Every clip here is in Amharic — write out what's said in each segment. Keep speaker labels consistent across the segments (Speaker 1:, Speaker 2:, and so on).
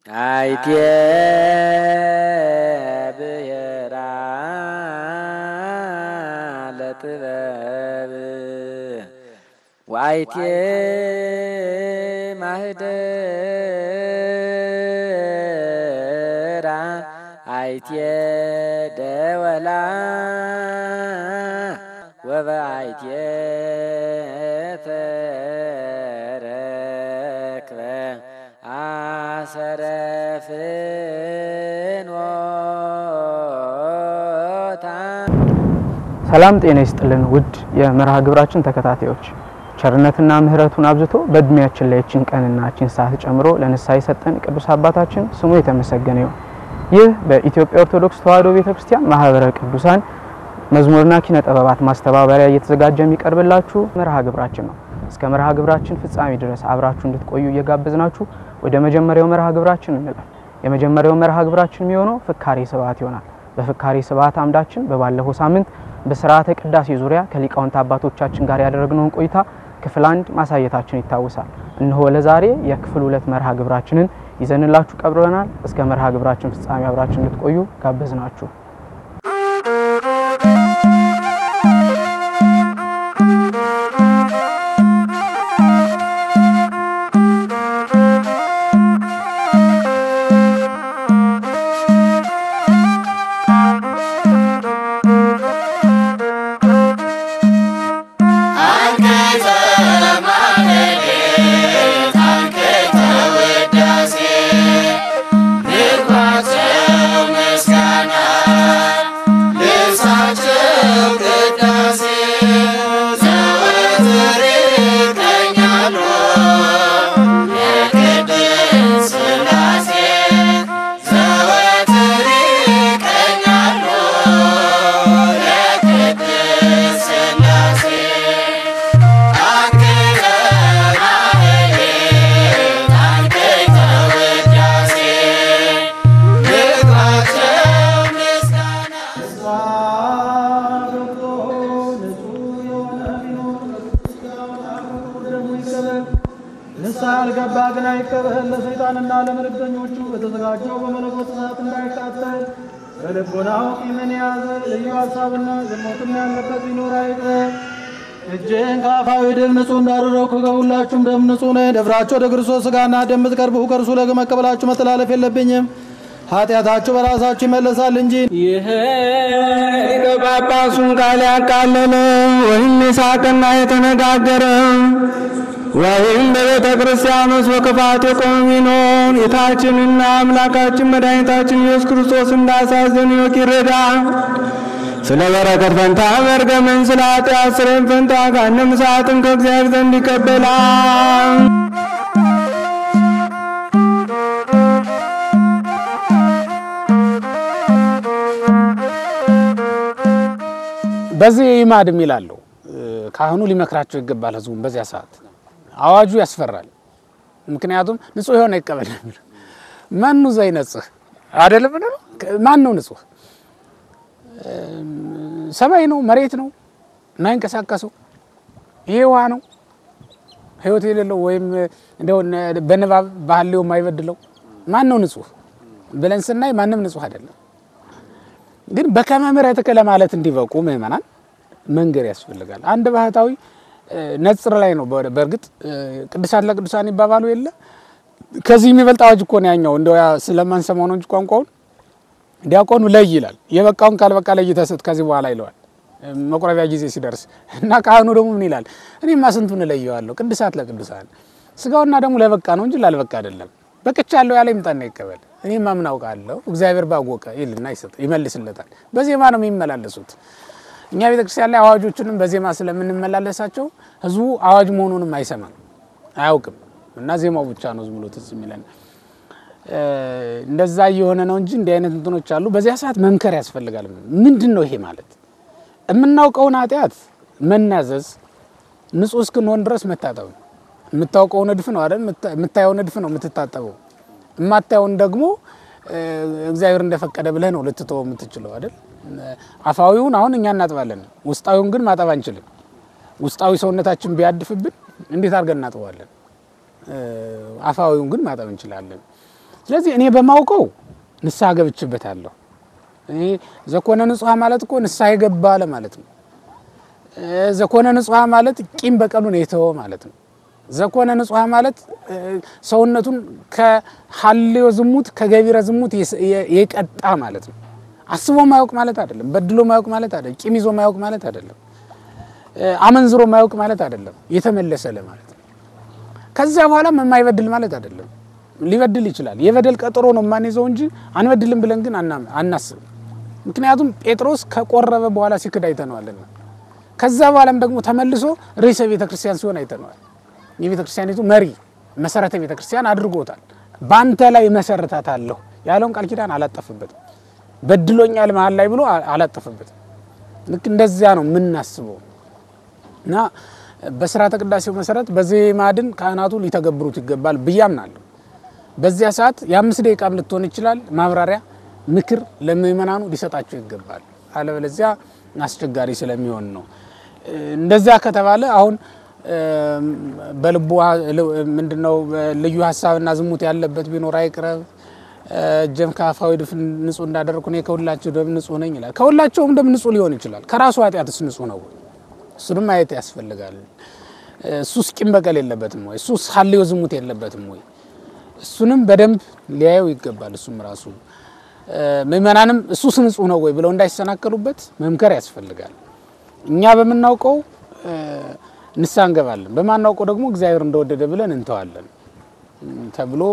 Speaker 1: አይቴ ብሔራ ለጥበብ ወአይቴ ማህደራ አይቴ ደወላ ወበአይቴ ተረክበ አሰረ ፍኖታ
Speaker 2: ሰላም ጤና ይስጥልን ውድ የመርሃ ግብራችን ተከታታዮች፣ ቸርነትና ምሕረቱን አብዝቶ በእድሜያችን ላይ እችን ቀንና እችን ሰዓት ጨምሮ ለንስሐ የሰጠን ቅዱስ አባታችን ስሙ የተመሰገነ ይሁን። ይህ በኢትዮጵያ ኦርቶዶክስ ተዋሕዶ ቤተክርስቲያን ማህበረ ቅዱሳን መዝሙርና ኪነ ጥበባት ማስተባበሪያ እየተዘጋጀ የሚቀርብላችሁ መርሃ ግብራችን ነው። እስከ መርሃ ግብራችን ፍጻሜ ድረስ አብራችሁ እንድትቆዩ እየጋበዝናችሁ ወደ መጀመሪያው መርሃ ግብራችን እንላል። የመጀመሪያው መርሃ ግብራችን የሚሆነው ፍካሬ ስብሐት ይሆናል። በፍካሬ ስብሐት አምዳችን በባለፈው ሳምንት በስርዓተ ቅዳሴ ዙሪያ ከሊቃውንት አባቶቻችን ጋር ያደረግነውን ቆይታ ክፍል አንድ ማሳየታችን ይታወሳል። እነሆ ለዛሬ የክፍል ሁለት መርሃ ግብራችንን ይዘንላችሁ ቀርበናል። እስከ መርሃ ግብራችን ፍጻሜ አብራችን እንድትቆዩ ጋበዝናችሁ።
Speaker 3: ንስሐ ያልገባ ግን አይቀበል። ለሰይጣንና ለመልእክተኞቹ በተዘጋጀው በመለኮት እሳት እንዳይቃጠል በልቦናው ቂምን የያዘ ልዩ ሀሳብና ዝሙትም ያለበት ቢኖር አይቅር። እጅህን ከአፋዊ ድብ ንጹሕ እንዳደረግኩ ከሁላችሁም ደም ንጹሕ ነኝ። ደፍራችሁ ወደ ክርስቶስ ሥጋና ደም ብትቀርቡ ከእርሱ ለመቀበላችሁ መተላለፍ የለብኝም። ኃጢአታችሁ በራሳችሁ ይመለሳል እንጂ
Speaker 4: ይህ ሊቀ ጳጳሱን ቃል ያቃለለ ወይም የሳቀና የተነጋገረ ወይም በቤተ ክርስቲያን ውስጥ በክፋት የቆመ ቢኖር ጌታችንና አምላካችን መድኃኒታችን ኢየሱስ ክርስቶስ እንዳሳዘን ይወቅ ይረዳ። ስለ በረከት ፈንታ መርገምን፣ ስለ ኃጢአት ስርየት ፈንታ ገሃነመ እሳትን ከእግዚአብሔር ዘንድ ይቀበላል።
Speaker 5: በዚህ ይማድ የሚላሉ ካህኑ ሊመክራቸው ይገባል። ህዝቡን በዚያ ሰዓት አዋጁ ያስፈራል። ምክንያቱም ንጹሕ የሆነ ይቀበል ነው የሚለው። ማኑ ዘይነጽህ አይደለም ነው ማን ነው ንጹሕ? ሰማይ ነው መሬት ነው የማይንቀሳቀሰው ይሄ ውሃ ነው ህይወት የሌለው ወይም እንደው በንባብ ባህሌው የማይበድለው ማን ነው ንጹሕ ብለን ስናይ ማንም ንጹሕ አይደለም። ግን በከመ ምሕረትከ ለማለት እንዲበቁ ምእመናን መንገር ያስፈልጋል። አንድ ባህታዊ ነጽር ላይ ነው። በእርግጥ ቅዱሳት ለቅዱሳን ይባባሉ የለ ከዚህ የሚበልጥ አዋጅ እኮ ነው ያኛው። እንደው ያ ስለማንሰማው ነው እንጂ ቋንቋውን ዲያቆኑ ለይ ይላል። የበቃውን ካልበቃ ለይተህ ስጥ ከዚህ በኋላ ይለዋል መቁረቢያ ጊዜ ሲደርስ እና ካህኑ ደግሞ ምን ይላል? እኔማ ስንቱን እለየዋለሁ። ቅዱሳት ለቅዱሳን ስጋውና ደግሞ ለበቃ ነው እንጂ ላልበቃ አይደለም። በቅቻለሁ ያለ ይምጣና ይቀበል። እኔማ ምን አውቃለሁ እግዚአብሔር ባወቀ ይልና ይሰጥ ይመልስለታል። በዜማ ነው የሚመላለሱት። እኛ ቤተክርስቲያን ላይ አዋጆቹንም በዜማ ስለምንመላለሳቸው ህዝቡ አዋጅ መሆኑንም አይሰማም አያውቅም። እና ዜማው ብቻ ነው ዝም ብሎ ትዝ የሚለን እንደዛ እየሆነ ነው እንጂ እንዲህ አይነት እንትኖች አሉ። በዚያ ሰዓት መምከር ያስፈልጋል። ምንድን ነው ይሄ ማለት? የምናውቀውን ኃጢአት መናዘዝ፣ ንጹህ እስክንሆን ድረስ መታጠብ ነው። የምታውቀው ንድፍ ነው አይደል? የምታየው ንድፍ ነው የምትታጠበው። የማታየውን ደግሞ እግዚአብሔር እንደፈቀደ ብለህ ነው ልትተወው የምትችለው አይደል? አፋዊውን አሁን እኛ እናጥባለን፣ ውስጣዊውን ግን ማጠብ አንችልም። ውስጣዊ ሰውነታችን ቢያድፍብን እንዴት አድርገን እናጥበዋለን? አፋዊውን ግን ማጠብ እንችላለን። ስለዚህ እኔ በማውቀው ንስሐ ገብችበታለሁ። እኔ ዘኮነ ንጹሐ ማለት እኮ ንስሐ የገባ ለማለት ነው። እ፣ ዘኮነ ንጹሐ ማለት ቂም በቀሉን የተወ ማለት ነው። ዘኮነ ንጹሐ ማለት እ፣ ሰውነቱን ከሀልዮ ዝሙት ከገቢረ ዝሙት የስ- የ- የቀጣ ማለት ነው። አስቦ ማያውቅ ማለት አይደለም። በድሎ ማያውቅ ማለት አይደለም። ቂም ይዞ ማያውቅ ማለት አይደለም። እ፣ አመንዝሮ ማያውቅ ማለት አይደለም። የተመለሰ ለማለት ነው። ከዚያ በኋላ የማይበድል ማለት አይደለም። ሊበድል ይችላል። የበደል ቀጠሮ ነው የማንይዘው እንጂ አንበድልም ብለን ግን አና- አናስብም። ምክንያቱም ጴጥሮስ ከቆረበ በኋላ ሲክድ አይተነዋልና ከዛ በኋላም ደግሞ ተመልሶ ርዕሰ ቤተ ክርስቲያን ሲሆን አይተነዋል። የቤተ ክርስቲያኒቱ መሪ መሰረተ ቤተ ክርስቲያን አድርጎታል። በአንተ ላይ መሰረታታለሁ ያለውን ቃል ኪዳን አላጠፍበትም። በድሎኛል መሀል ላይ ብሎ አ- አላጠፍበትም። ልክ እንደዚያ ነው የምናስበው እና በስርዓተ ቅዳሴው መሰረት በዚህ ማዕድን ካህናቱ ሊተገብሩት ይገባል ብዬ አምናለሁ። በዚያ ሰዓት የአምስት ደቂቃም ልትሆን ይችላል ማብራሪያ፣ ምክር ለምእመናኑ ሊሰጣቸው ይገባል። አለበለዚያ አስቸጋሪ ስለሚሆን ነው። እ፣ እንደዚያ ከተባለ አሁን እ፣ በልቡ ምንድነው ልዩ ሀሳብና ዝሙት ያለበት ቢኖር አይቅረብ፣ እ፣ እጀም ከአፋዊ ድፍ ንጹህ እንዳደረግኩ እኔ ከሁላቸው ደም ንጹህ ነኝ ይላል። ከሁላቸውም ደም ንጹህ ሊሆን ይችላል። ከራሱ ኃጢአትስ ንጹህ ነው? እሱንም ማየት ያስፈልጋል። እሱስ ቂም በቀል የለበትም ወይ? እሱስ ሀልዮ ዝሙት የለበትም ወይ? እሱንም በደንብ ሊያየው ይገባል። እሱም ራሱ እ፣ ምእመናንም እሱስ ንጹህ ነው ወይ ብለው እንዳይሰናከሉበት መምከር ያስፈልጋል። እኛ በምናውቀው እ፣ ንስሐ እንገባለን፣ በማናውቀው ደግሞ እግዚአብሔር እንደወደደ ብለን እንተዋለን እም፣ ተብሎ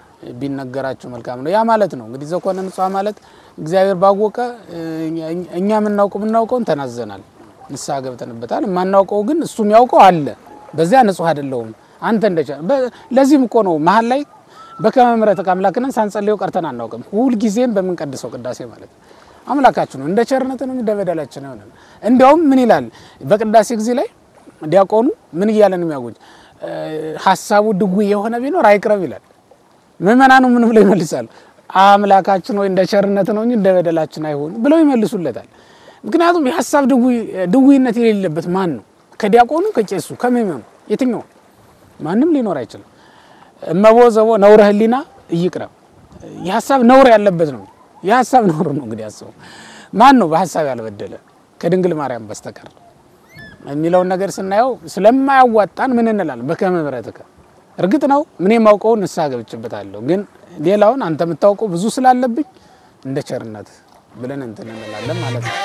Speaker 5: ቢነገራቸው መልካም ነው። ያ ማለት ነው እንግዲህ ዘኮነ ንጹሐ ማለት እግዚአብሔር ባወቀ እ፣ እኛ- እኛ የምናውቀው የምናውቀውን ተናዘናል፣ ንስሐ ገብተንበታል። የማናውቀው ግን እሱ የሚያውቀው አለ። በዚያ ንጹህ አይደለሁም አንተ እንደቻ በ- ለዚህም እኮ ነው መሀል ላይ በከመ ምሕረትከ አምላክነን ሳንጸልየው ቀርተን አናውቅም። ሁልጊዜም በምንቀድሰው ቅዳሴ ማለት ነው አምላካችን ነው እንደ ቸርነት ነው እንደ በደላችን ነው። እንዲያውም ምን ይላል በቅዳሴ ጊዜ ላይ ዲያቆኑ ምን እያለ ነው የሚያጎኝ ሀሳቡ ድውይ የሆነ ቢኖር አይቅረብ ይላል። ምእመናኑ ምን ብለው ይመልሳሉ? አምላካችን ወይ እንደ ቸርነት ነው እንጂ እንደ በደላችን አይሆን ብለው ይመልሱለታል። ምክንያቱም የሀሳብ ድውይነት የሌለበት ማን ነው? ከዲያቆኑ፣ ከቄሱ፣ ከምእመኑ የትኛው ማንም ሊኖር አይችልም። እመቦ ዘቦ ነውረ ህሊና እይቅረብ የሀሳብ ነውር ያለበት ነው። የሀሳብ ነውር ነው እንግዲህ ያስበው ማን ነው በሀሳብ ያልበደለ ከድንግል ማርያም በስተቀር የሚለውን ነገር ስናየው ስለማያዋጣን ምን እንላለን? በከመ ምሕረትከ እርግጥ ነው ምን የማውቀውን ንስሐ ገብቼበታለሁ፣ ግን ሌላውን አንተ የምታውቀው ብዙ ስላለብኝ እንደ ቸርነት ብለን እንትን እንላለን ማለት ነው።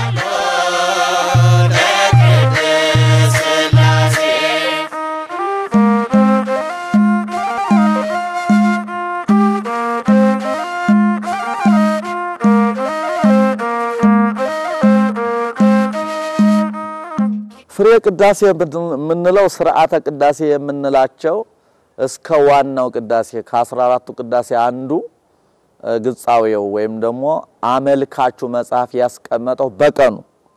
Speaker 6: ፍሬ ቅዳሴ የምንለው ስርዓተ ቅዳሴ የምንላቸው እስከ ዋናው ቅዳሴ ከአስራ አራቱ ቅዳሴ አንዱ ግጻዌው ወይም ደግሞ አመልካቹ መጽሐፍ ያስቀመጠው በቀኑ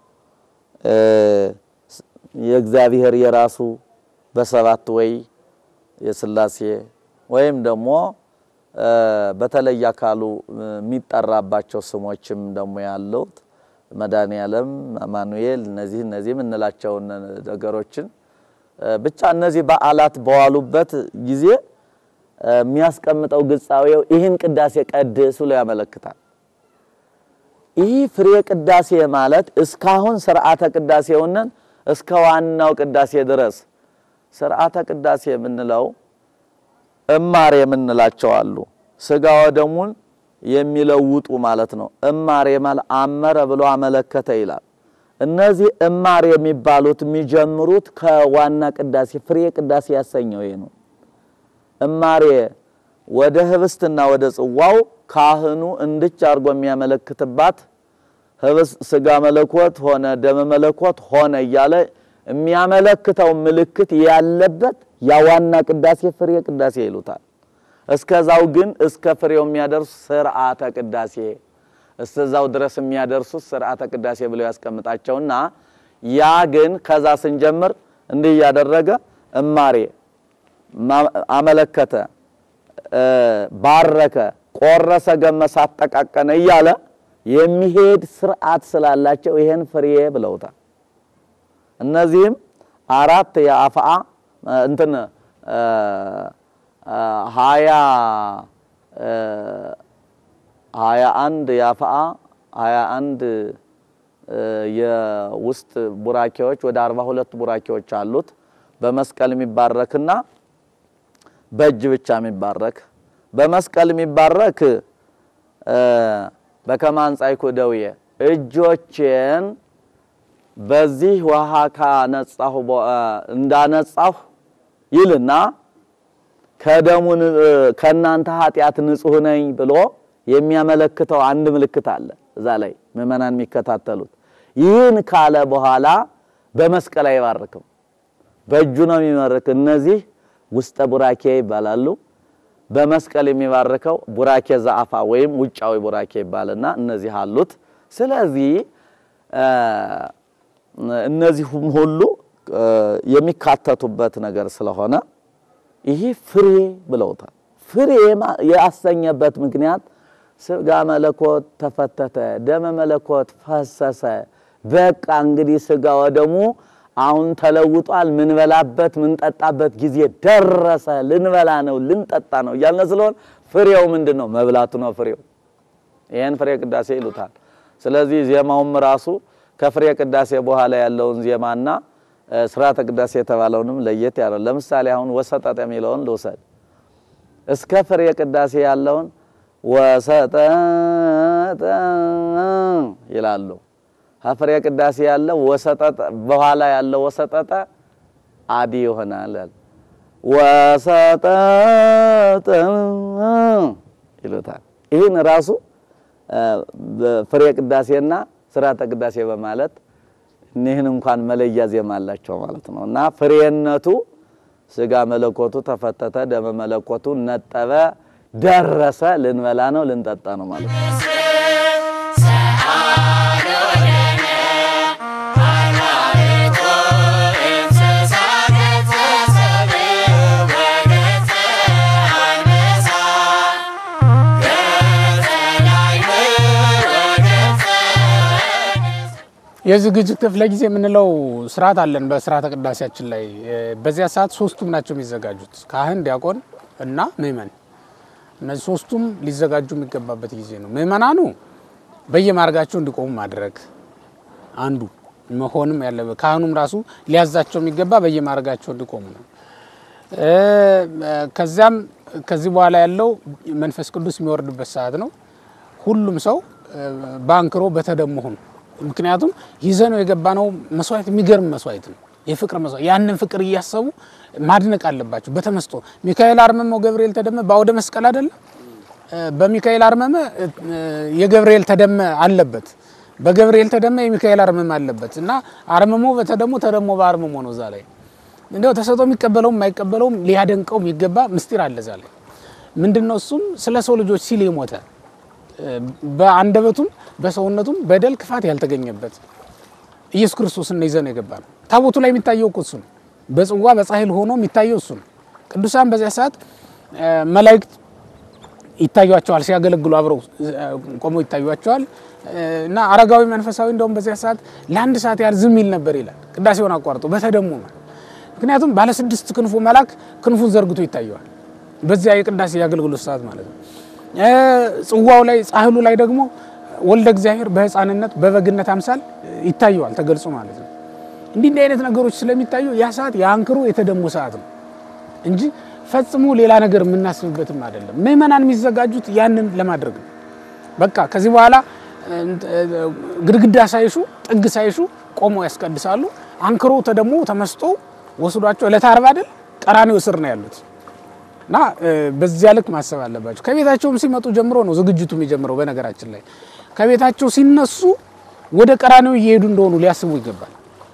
Speaker 6: የእግዚአብሔር የራሱ በሰባት ወይ የስላሴ ወይም ደግሞ በተለየ አካሉ የሚጠራባቸው ስሞችም ደግሞ ያሉት መድኃኔዓለም፣ አማኑኤል እነዚህ እነዚህ የምንላቸውን ነገሮችን ብቻ እነዚህ በዓላት በዋሉበት ጊዜ የሚያስቀምጠው ግጻዌው ይህን ቅዳሴ ቀድስ ብሎ ያመለክታል። ይህ ፍሬ ቅዳሴ ማለት እስካሁን ስርዓተ ቅዳሴውንን እስከ ዋናው ቅዳሴ ድረስ ስርዓተ ቅዳሴ የምንለው እማር የምንላቸው አሉ። ስጋ ወደሙን የሚለውጡ ማለት ነው። እማር ማለት አመረ ብሎ አመለከተ ይላል። እነዚህ እማር የሚባሉት የሚጀምሩት ከዋና ቅዳሴ ፍሬ ቅዳሴ ያሰኘው ይሄ ነው። እማሬ ወደ ህብስትና ወደ ጽዋው ካህኑ እንድች አድርጎ የሚያመለክትባት ህብስት ስጋ መለኮት ሆነ ደመ መለኮት ሆነ እያለ የሚያመለክተው ምልክት ያለበት ያ ዋና ቅዳሴ ፍሬ ቅዳሴ ይሉታል። እስከዛው ግን እስከ ፍሬው የሚያደርሱ ስርዓተ ቅዳሴ እስከዛው ድረስ የሚያደርሱት ስርዓተ ቅዳሴ ብለው ያስቀምጣቸውና ያ ግን ከዛ ስንጀምር እንዲህ እያደረገ እማሬ አመለከተ፣ ባረከ፣ ቆረሰ፣ ገመሰ፣ አጠቃቀነ እያለ የሚሄድ ስርዓት ስላላቸው ይሄን ፍሬ ብለውታል። እነዚህም አራት የአፍአ እንትን ሀያ ሀያ አንድ የአፍአ ሀያ አንድ የውስጥ ቡራኬዎች ወደ አርባ ሁለት ቡራኬዎች አሉት። በመስቀል የሚባረክና በእጅ ብቻ የሚባረክ በመስቀል የሚባረክ በከመ አንጻእኩ እደውየ እጆቼን በዚህ ውሃ ካነጻሁ እንዳነጻሁ ይልና ከደሙ ከእናንተ ኃጢአት ንጹሕ ነኝ ብሎ የሚያመለክተው አንድ ምልክት አለ። እዛ ላይ ምዕመናን የሚከታተሉት ይህን ካለ በኋላ በመስቀል አይባርክም፣ በእጁ ነው የሚመርክ። እነዚህ ውስጠ ቡራኬ ይባላሉ። በመስቀል የሚባርከው ቡራኬ ዘአፋ ወይም ውጫዊ ቡራኬ ይባልና እነዚህ አሉት። ስለዚህ እነዚሁም ሁሉ የሚካተቱበት ነገር ስለሆነ ይህ ፍሬ ብለውታል። ፍሬ ያሰኘበት ምክንያት ስጋ መለኮት ተፈተተ፣ ደመ መለኮት ፈሰሰ። በቃ እንግዲህ ስጋ ወደሙ አሁን ተለውጧል። ምንበላበት ምንጠጣበት ጊዜ ደረሰ። ልንበላ ነው ልንጠጣ ነው እያልን ስለሆን ፍሬው ምንድን ነው? መብላቱ ነው ፍሬው። ይህን ፍሬ ቅዳሴ ይሉታል። ስለዚህ ዜማውም ራሱ ከፍሬ ቅዳሴ በኋላ ያለውን ዜማና ስርዓተ ቅዳሴ የተባለውንም ለየት ያለው። ለምሳሌ አሁን ወሰጠጠ የሚለውን ልውሰድ። እስከ ፍሬ ቅዳሴ ያለውን ወሰጠጠ ይላሉ። ከፍሬ ቅዳሴ ያለው ወሰጠጠ በኋላ ያለው ወሰጠጠ አዲ ይሆናል። ወሰጠጠ ይሉታል። ይህን ራሱ ፍሬ ቅዳሴና ስርዓተ ቅዳሴ በማለት እኒህን እንኳን መለያ ዜማ አላቸው ማለት ነው። እና ፍሬነቱ ስጋ መለኮቱ ተፈተተ፣ ደመ መለኮቱ ነጠበ፣ ደረሰ፣ ልንበላ ነው ልንጠጣ ነው ማለት ነው።
Speaker 5: የዝግጅት ክፍለ ጊዜ የምንለው ስርዓት አለን በስርዓተ ቅዳሴያችን ላይ። በዚያ ሰዓት ሶስቱም ናቸው የሚዘጋጁት፣ ካህን፣ ዲያቆን እና ምእመን። እነዚህ ሶስቱም ሊዘጋጁ የሚገባበት ጊዜ ነው። ምእመናኑ በየማርጋቸው እንዲቆሙ ማድረግ አንዱ መሆንም ያለበት፣ ካህኑም ራሱ ሊያዛቸው የሚገባ በየማርጋቸው እንዲቆሙ ነው። ከዚያም ከዚህ በኋላ ያለው መንፈስ ቅዱስ የሚወርድበት ሰዓት ነው። ሁሉም ሰው በአንክሮ በተደሞ ሆኑ ምክንያቱም ይዘነው የገባነው መስዋዕት የሚገርም መስዋዕት ነው። የፍቅር መስዋዕት ያንን ፍቅር እያሰቡ ማድነቅ አለባቸው። በተመስጦ ሚካኤል አርመመው ገብርኤል ተደመ በአውደ መስቀል አይደለም። በሚካኤል አርመመ የገብርኤል ተደመ አለበት፣ በገብርኤል ተደመ የሚካኤል አርመመ አለበት እና አርመሞ በተደሞ ተደሞ በአርመሞ ነው። እዛ ላይ እንደው ተሰጦ የሚቀበለውም የማይቀበለውም ሊያደንቀው የሚገባ ምስጢር አለ እዛ ላይ ምንድነው? እሱም ስለ ሰው ልጆች ሲል የሞተ በአንደበቱም በሰውነቱም በደል ክፋት ያልተገኘበት ኢየሱስ ክርስቶስ ነው ይዘን የገባ ነው። ታቦቱ ላይ የሚታየው እኮ እሱ ነው። በጽዋ በጻሕል ሆኖ የሚታየው እሱ ነው። ቅዱሳን በዚያ ሰዓት መላእክት ይታዩቸዋል፣ ሲያገለግሉ አብረው ቆመው ይታዩቸዋል። እና አረጋዊ መንፈሳዊ እንደውም በዚያ ሰዓት ለአንድ ሰዓት ያህል ዝም ይል ነበር ይላል። ቅዳሴውን አቋርጦ በተደሞ ነው። ምክንያቱም ባለ ስድስት ክንፉ መልአክ ክንፉን ዘርግቶ ይታየዋል። በዚያ የቅዳሴ የአገልግሎት ሰዓት ማለት ነው። ጽዋው ላይ ጻሕሉ ላይ ደግሞ ወልደ እግዚአብሔር በሕፃንነት በበግነት አምሳል ይታየዋል ተገልጾ ማለት ነው። እንዲህ እንዲህ አይነት ነገሮች ስለሚታዩ ያ ሰዓት የአንክሮ የተደሞ ሰዓት ነው እንጂ ፈጽሞ ሌላ ነገር የምናስብበትም አይደለም። ምእመናን የሚዘጋጁት ያንን ለማድረግ ነው። በቃ ከዚህ በኋላ ግድግዳ ሳይሹ ጥግ ሳይሹ ቆመው ያስቀድሳሉ። አንክሮ ተደሞ ተመስጦ ወስዷቸው ዕለተ ዓርብ አይደል ቀራንዮ ስር ነው ያሉት እና በዚያ ልክ ማሰብ አለባቸው። ከቤታቸውም ሲመጡ ጀምሮ ነው ዝግጅቱ የሚጀምረው። በነገራችን ላይ ከቤታቸው ሲነሱ ወደ ቀራንዮ እየሄዱ እንደሆኑ ሊያስቡ ይገባል።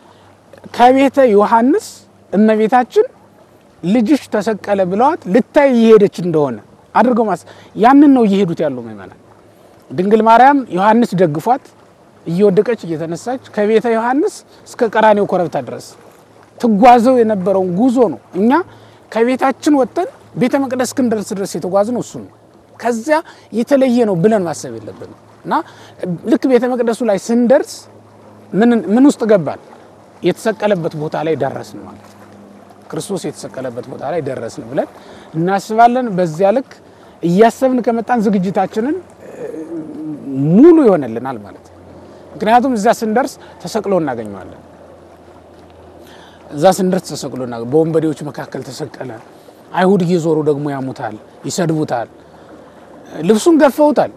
Speaker 5: ከቤተ ዮሐንስ እመቤታችን ልጅሽ ተሰቀለ ብለዋት ልታይ እየሄደች እንደሆነ አድርገው ማሰብ ያንን ነው እየሄዱት ያሉ ምእመናን። ድንግል ማርያም ዮሐንስ ደግፏት እየወደቀች እየተነሳች ከቤተ ዮሐንስ እስከ ቀራንዮ ኮረብታ ድረስ ትጓዘው የነበረውን ጉዞ ነው እኛ ከቤታችን ወጥተን ቤተ መቅደስ እስክንደርስ ድረስ የተጓዝነው እሱ ነው። ከዚያ የተለየ ነው ብለን ማሰብ የለብንም እና ልክ ቤተ መቅደሱ ላይ ስንደርስ ምን ውስጥ ገባን? የተሰቀለበት ቦታ ላይ ደረስን ማለት ነው። ክርስቶስ የተሰቀለበት ቦታ ላይ ደረስን ብለን እናስባለን። በዚያ ልክ እያሰብን ከመጣን ዝግጅታችንን እ፣ ሙሉ ይሆንልናል ማለት ነው። ምክንያቱም እዛ ስንደርስ ተሰቅሎ እናገኘዋለን። እዛ ስንደርስ ተሰቅሎ እና በወንበዴዎች መካከል ተሰቀለ። አይሁድ እየዞሩ ደግሞ ያሙታል፣ ይሰድቡታል፣ ልብሱን ገፈውታል።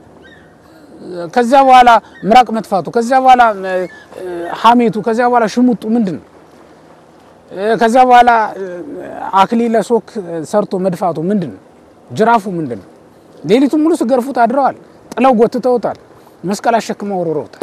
Speaker 5: ከዚያ በኋላ ምራቅ መጥፋቱ፣ ከዚያ በኋላ እ፣ እ፣ ሐሜቱ፣ ከዚያ በኋላ ሽሙጡ ምንድን ነው? እ፣ ከዚያ በኋላ እ፣ አክሊለ ሦክ ሰርቶ መድፋቱ ምንድን ነው? ጅራፉ ምንድን ነው? ሌሊቱን ሙሉ ሲገርፉት አድረዋል። ጥለው ጎትተውታል። መስቀል አሸክመው ወርውረውታል።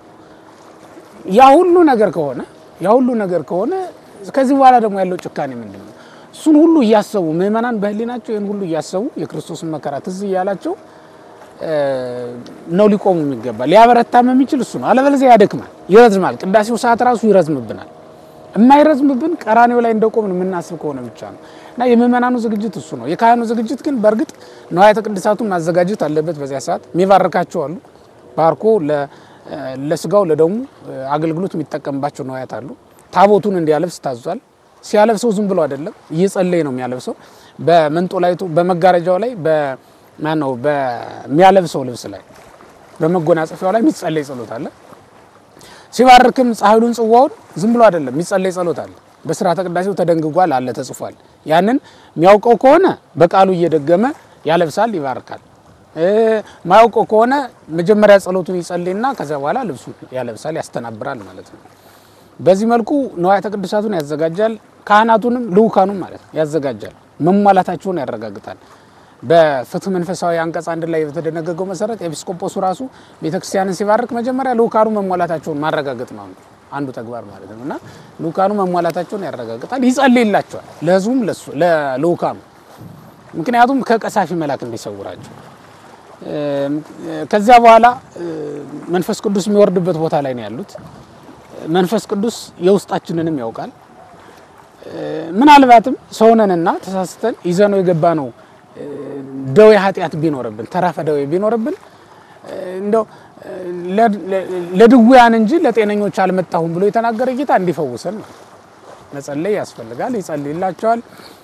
Speaker 5: ያ ሁሉ ነገር ከሆነ ያ ሁሉ ነገር ከሆነ ከዚህ በኋላ ደግሞ ያለው ጭካኔ ምንድን ነው? እሱን ሁሉ እያሰቡ ምእመናን በህሊናቸው ይህን ሁሉ እያሰቡ የክርስቶስን መከራ ትዝ እያላቸው እ፣ ነው ሊቆሙ የሚገባ። ሊያበረታም የሚችል እሱ ነው። አለበለዚያ ያደክማል፣ ይረዝማል። ቅዳሴው ሰዓት ራሱ ይረዝምብናል። የማይረዝምብን ቀራኔው ላይ እንደቆምን የምናስብ ከሆነ ብቻ ነው። እና የምእመናኑ ዝግጅት እሱ ነው። የካህኑ ዝግጅት ግን በእርግጥ ንዋያተ ቅድሳቱን ማዘጋጀት አለበት። በዚያ ሰዓት የሚባርካቸው አሉ። ባርኮ ለ- ለስጋው ለደሙ አገልግሎት የሚጠቀምባቸው ንዋያት አሉ። ታቦቱን እንዲያለብስ ታዟል። ሲያለብሰው ዝም ብሎ አይደለም፣ እየጸለየ ነው የሚያለብሰው። በመንጦላይቱ በመጋረጃው ላይ በማነው በሚያለብሰው ልብስ ላይ በመጎናጸፊያው ላይ የሚጸለይ ጸሎት አለ። ሲባርክም ጻሕሉን ጽዋውን ዝም ብሎ አይደለም የሚጸለይ ጸሎት አለ። በስርዓተ ቅዳሴው ተደንግጓል አለ ተጽፏል። ያንን የሚያውቀው ከሆነ በቃሉ እየደገመ ያለብሳል፣ ይባርካል። እ፣ ማያውቀው ከሆነ መጀመሪያ ጸሎቱን ይጸልይና ከዚያ በኋላ ልብሱን ያለብሳል፣ ያስተናብራል ማለት ነው። በዚህ መልኩ ንዋያተ ቅድሳቱን ያዘጋጃል። ካህናቱንም ልኡካኑም ማለት ነው ያዘጋጃል። መሟላታቸውን ያረጋግጣል። በፍትህ መንፈሳዊ አንቀጽ አንድ ላይ በተደነገገው መሰረት ኤጲስቆጶሱ ራሱ ቤተክርስቲያንን ሲባርክ መጀመሪያ ልኡካኑ መሟላታቸውን ማረጋገጥ ነው አንዱ አንዱ ተግባር ማለት ነው። እና ልኡካኑ መሟላታቸውን ያረጋግጣል፣ ይጸልይላቸዋል፣ ለህዝቡም ለሱ ለልኡካኑ ምክንያቱም ከቀሳፊ መልአክ እንዲሰውራቸው እ፣ ከዚያ በኋላ እ፣ መንፈስ ቅዱስ የሚወርድበት ቦታ ላይ ነው ያሉት። መንፈስ ቅዱስ የውስጣችንንም ያውቃል። እ፣ ምናልባትም ሰውነንና ተሳስተን ይዘነው የገባ ነው እ፣ ደዌ ኃጢአት ቢኖርብን ተራፈ ደዌ ቢኖርብን እ፣ እንደው እ፣ ለ- ለ- ለድውያን እንጂ ለጤነኞች አልመጣሁም ብሎ የተናገረ ጌታ እንዲፈውሰን ነው። መጸለይ ያስፈልጋል። ይጸልይላቸዋል።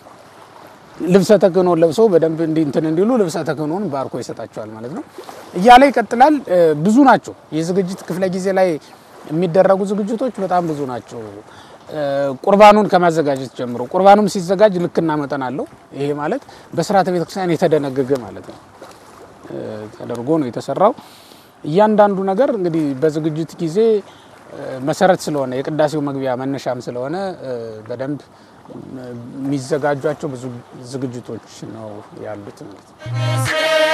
Speaker 5: ልብሰ ተክህኖ ለብሰው በደንብ እንዲ እንትን እንዲሉ ልብሰ ተክህኖን ባርኮ ይሰጣቸዋል ማለት ነው። እያለ ይቀጥላል። እ፣ ብዙ ናቸው። የዝግጅት ክፍለ ጊዜ ላይ የሚደረጉ ዝግጅቶች በጣም ብዙ ናቸው። እ፣ ቁርባኑን ከማዘጋጀት ጀምሮ ቁርባኑም ሲዘጋጅ ልክና መጠን አለው። ይሄ ማለት በስርዓተ ቤተክርስቲያን የተደነገገ ማለት ነው እ፣ ተደርጎ ነው የተሰራው። እያንዳንዱ ነገር እንግዲህ በዝግጅት ጊዜ እ፣ መሰረት ስለሆነ የቅዳሴው መግቢያ መነሻም ስለሆነ እ፣ በደንብ እ፣ የሚዘጋጇቸው ብዙ ዝግጅቶች ነው ያሉት ማለት ነው።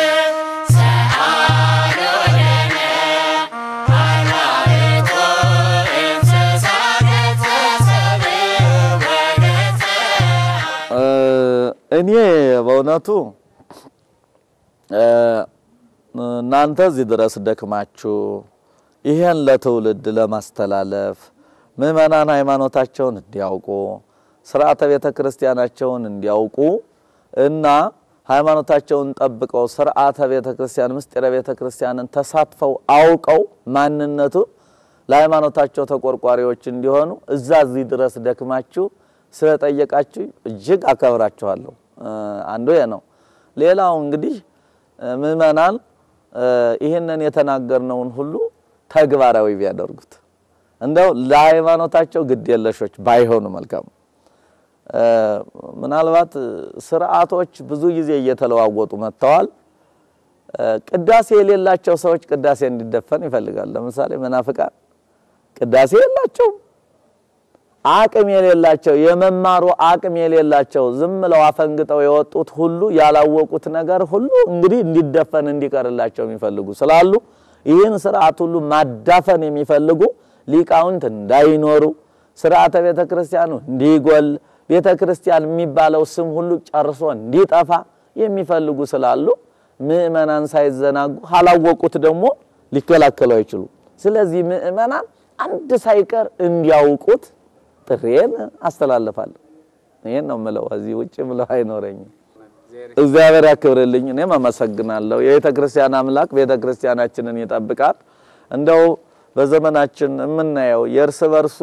Speaker 6: እ፣ እኔ በእውነቱ እ፣ እናንተ እዚህ ድረስ ደክማችሁ ይሄን ለትውልድ ለማስተላለፍ ምእመናን ሃይማኖታቸውን እንዲያውቁ ስርዓተ ቤተ ክርስቲያናቸውን እንዲያውቁ እና ሃይማኖታቸውን ጠብቀው ስርዓተ ቤተ ክርስቲያን ምስጢረ ቤተ ክርስቲያንን ተሳትፈው አውቀው ማንነቱ ለሃይማኖታቸው ተቆርቋሪዎች እንዲሆኑ እዛ እዚህ ድረስ ደክማችሁ ስለጠየቃችሁ እጅግ አከብራችኋለሁ። እ፣ አንዱ ይሄ ነው። ሌላው እንግዲህ እ፣ ምእመናን እ፣ ይህንን የተናገርነውን ሁሉ ተግባራዊ ቢያደርጉት እንደው ለሃይማኖታቸው ግድ የለሾች ባይሆኑ መልካም። እ፣ ምናልባት ስርዓቶች ብዙ ጊዜ እየተለዋወጡ መጥተዋል። እ፣ ቅዳሴ የሌላቸው ሰዎች ቅዳሴ እንዲደፈን ይፈልጋል። ለምሳሌ መናፍቃን ቅዳሴ የላቸውም። አቅም የሌላቸው የመማሩ አቅም የሌላቸው ዝም ብለው አፈንግጠው የወጡት ሁሉ ያላወቁት ነገር ሁሉ እንግዲህ እንዲደፈን እንዲቀርላቸው የሚፈልጉ ስላሉ ይህን ስርዓት ሁሉ ማዳፈን የሚፈልጉ ሊቃውንት እንዳይኖሩ ስርዓተ ቤተ ክርስቲያኑ እንዲጎል ቤተ ክርስቲያን የሚባለው ስም ሁሉ ጨርሶ እንዲጠፋ የሚፈልጉ ስላሉ ምእመናን ሳይዘናጉ ካላወቁት ደግሞ ሊከላከሉ አይችሉ። ስለዚህ ምእመናን አንድ ሳይቀር እንዲያውቁት ጥሬን አስተላልፋለሁ። ይሄን ነው ምለው፣ እዚህ ውጭ ምለው አይኖረኝም። እግዚአብሔር ያክብርልኝ። እኔም አመሰግናለሁ። የቤተ ክርስቲያን አምላክ ቤተ ክርስቲያናችንን ይጠብቃል። እንደው በዘመናችን የምናየው የእርስ በርሱ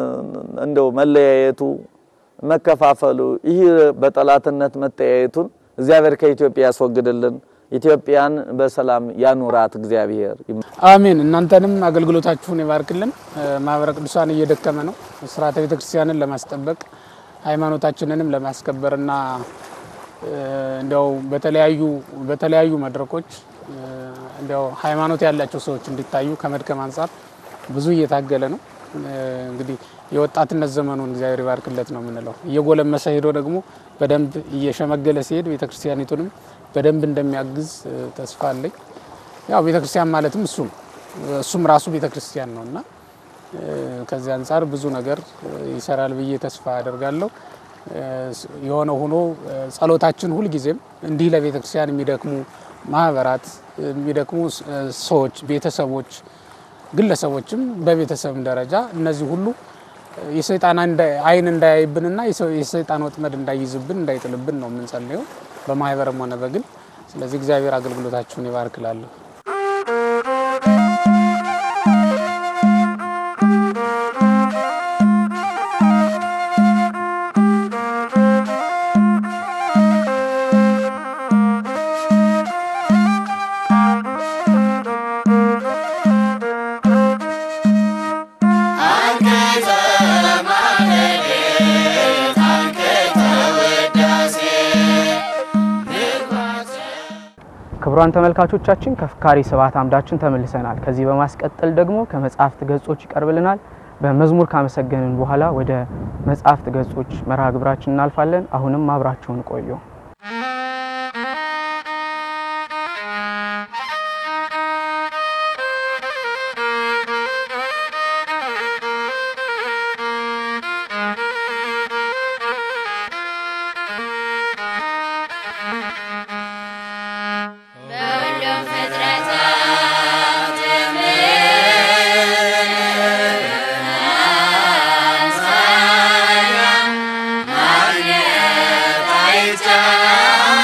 Speaker 6: እንደው መለያየቱ፣ መከፋፈሉ ይህ በጠላትነት መተያየቱን እግዚአብሔር ከኢትዮጵያ ያስወግድልን። ኢትዮጵያን በሰላም ያኑራት እግዚአብሔር።
Speaker 5: አሜን። እናንተንም አገልግሎታችሁን ይባርክልን። ማህበረ ቅዱሳን እየደከመ ነው። ስርዓተ ቤተ ክርስቲያንን ለማስጠበቅ ሃይማኖታችንንም ለማስከበርና እንዲያው በተለያዩ በተለያዩ መድረኮች እንዲያው ሃይማኖት ያላቸው ሰዎች እንዲታዩ ከመድከም አንጻር ብዙ እየታገለ ነው። እንግዲህ የወጣትነት ዘመኑን እግዚአብሔር ይባርክለት ነው የምንለው። እየጎለመሰ ሄዶ ደግሞ በደንብ እየሸመገለ ሲሄድ ቤተክርስቲያኒቱንም በደንብ እንደሚያግዝ ተስፋ አለኝ። ያው ቤተክርስቲያን ማለትም እሱ ነው። እሱም ራሱ ቤተክርስቲያን ነው እና ከዚህ አንጻር ብዙ ነገር ይሰራል ብዬ ተስፋ አደርጋለሁ። የሆነ ሆኖ ጸሎታችን ሁልጊዜም እንዲህ ለቤተክርስቲያን የሚደክሙ ማህበራት፣ የሚደክሙ ሰዎች፣ ቤተሰቦች፣ ግለሰቦችም በቤተሰብ ደረጃ እነዚህ ሁሉ የሰይጣን አይን እንዳያይብንና የሰይጣን ወጥመድ እንዳይይዝብን እንዳይጥልብን ነው የምንጸልየው በማህበርም ሆነ በግል። ስለዚህ እግዚአብሔር አገልግሎታችሁን ይባርክላለሁ።
Speaker 2: ክቡራን ተመልካቾቻችን ከፍካሪ ስብሐት አምዳችን ተመልሰናል። ከዚህ በማስቀጠል ደግሞ ከመጽሐፍት ገጾች ይቀርብልናል። በመዝሙር ካመሰገንን በኋላ ወደ መጽሐፍት ገጾች መርሃ ግብራችን እናልፋለን። አሁንም አብራችሁን ቆዩ።
Speaker 7: በሁሉም ፍጥረታት አምሳያ ማግኘት አይቻልም።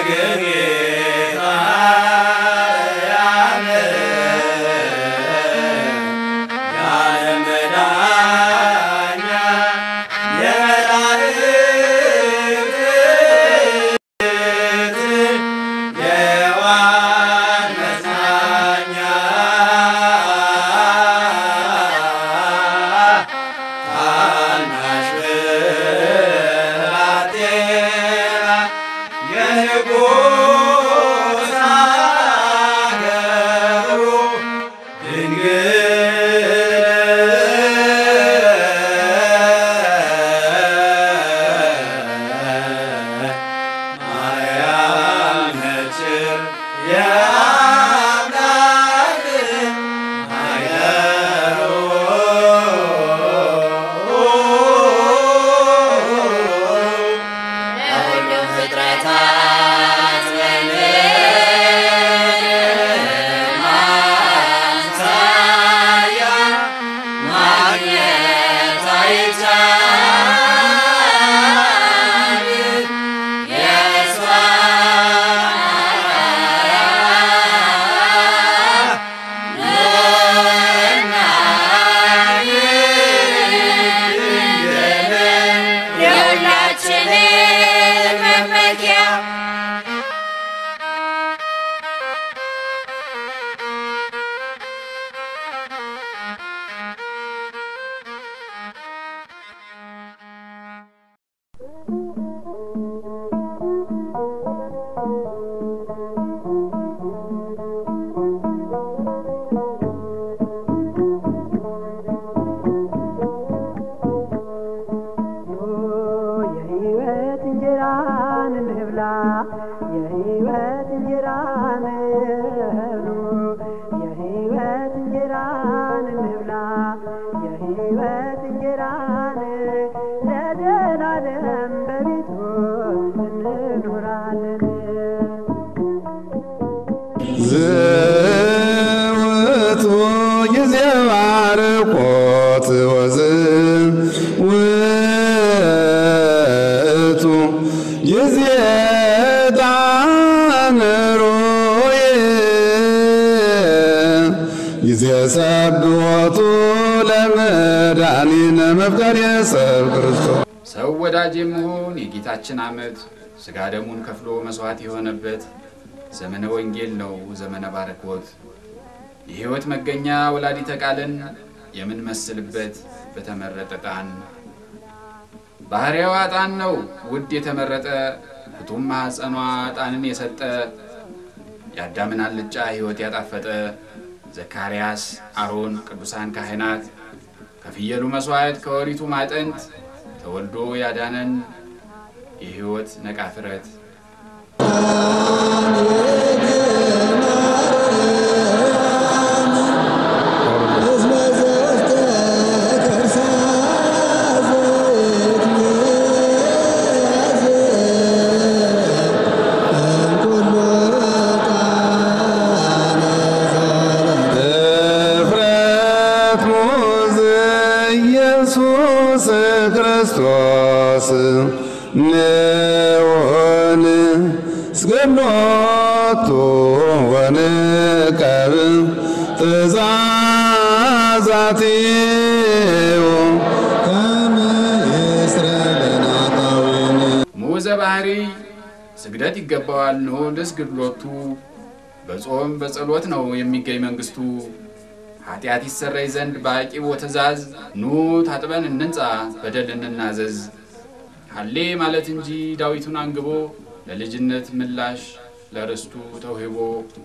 Speaker 7: ለሁሉም ፍጥረታት ማሳያ ማግኘት አይቻል የሁላችንን መመኪያ
Speaker 8: የህይወት እንጀራን እንብላ የህይወት እንጀራን እንብሉ የህይወት እንጀራን እንብላ የህይወት እንጀራን ለዘላለም በቤቱ እንኖራለን
Speaker 9: ዝውቱ ጊዜ ማርቆት ወዝ ውቱ ጊዜ ዳንሮዬ ጊዜ ሰብሖቱ ለመድኃኒነ መፍቀሬ ሰብ ክርስቶስ
Speaker 10: ሰው ወዳጅ የመሆን የጌታችን ዓመት ሥጋ ደሙን ከፍሎ መሥዋዕት የሆነበት ዘመነ ወንጌል ነው ዘመነ ባረኮት የሕይወት መገኛ ወላዲተ ቃልን የምንመስልበት በተመረጠ ዕጣን ባሕርያዋ ዕጣን ነው ውድ የተመረጠ ፍቱም ማኅፀኗ ዕጣንን የሰጠ የአዳምን አልጫ ሕይወት ያጣፈጠ ዘካርያስ፣ አሮን፣ ቅዱሳን ካህናት ከፍየሉ መሥዋዕት ከወሪቱ ማጠንት ተወልዶ ያዳነን የሕይወት ነቃፍረት
Speaker 9: እፍረት ሙዝ ኢየሱስ ክርስቶስ ንውን ስገኖቱ ወንቀብ ትእዛዛቲው ከመ ይስረለናታዊን
Speaker 10: ሙዘ ባህሪ ስግደት ይገባዋል ኖ ልስግድሎቱ በጾም በጸሎት ነው የሚገኝ መንግስቱ ኃጢአት ይሰረይ ዘንድ በአቂቦ ትእዛዝ ኑ ታጥበን እንንጻ በደል እንናዘዝ ሀሌ ማለት እንጂ ዳዊቱን አንግቦ ለልጅነት ምላሽ ለርስቱ ተውሂቦ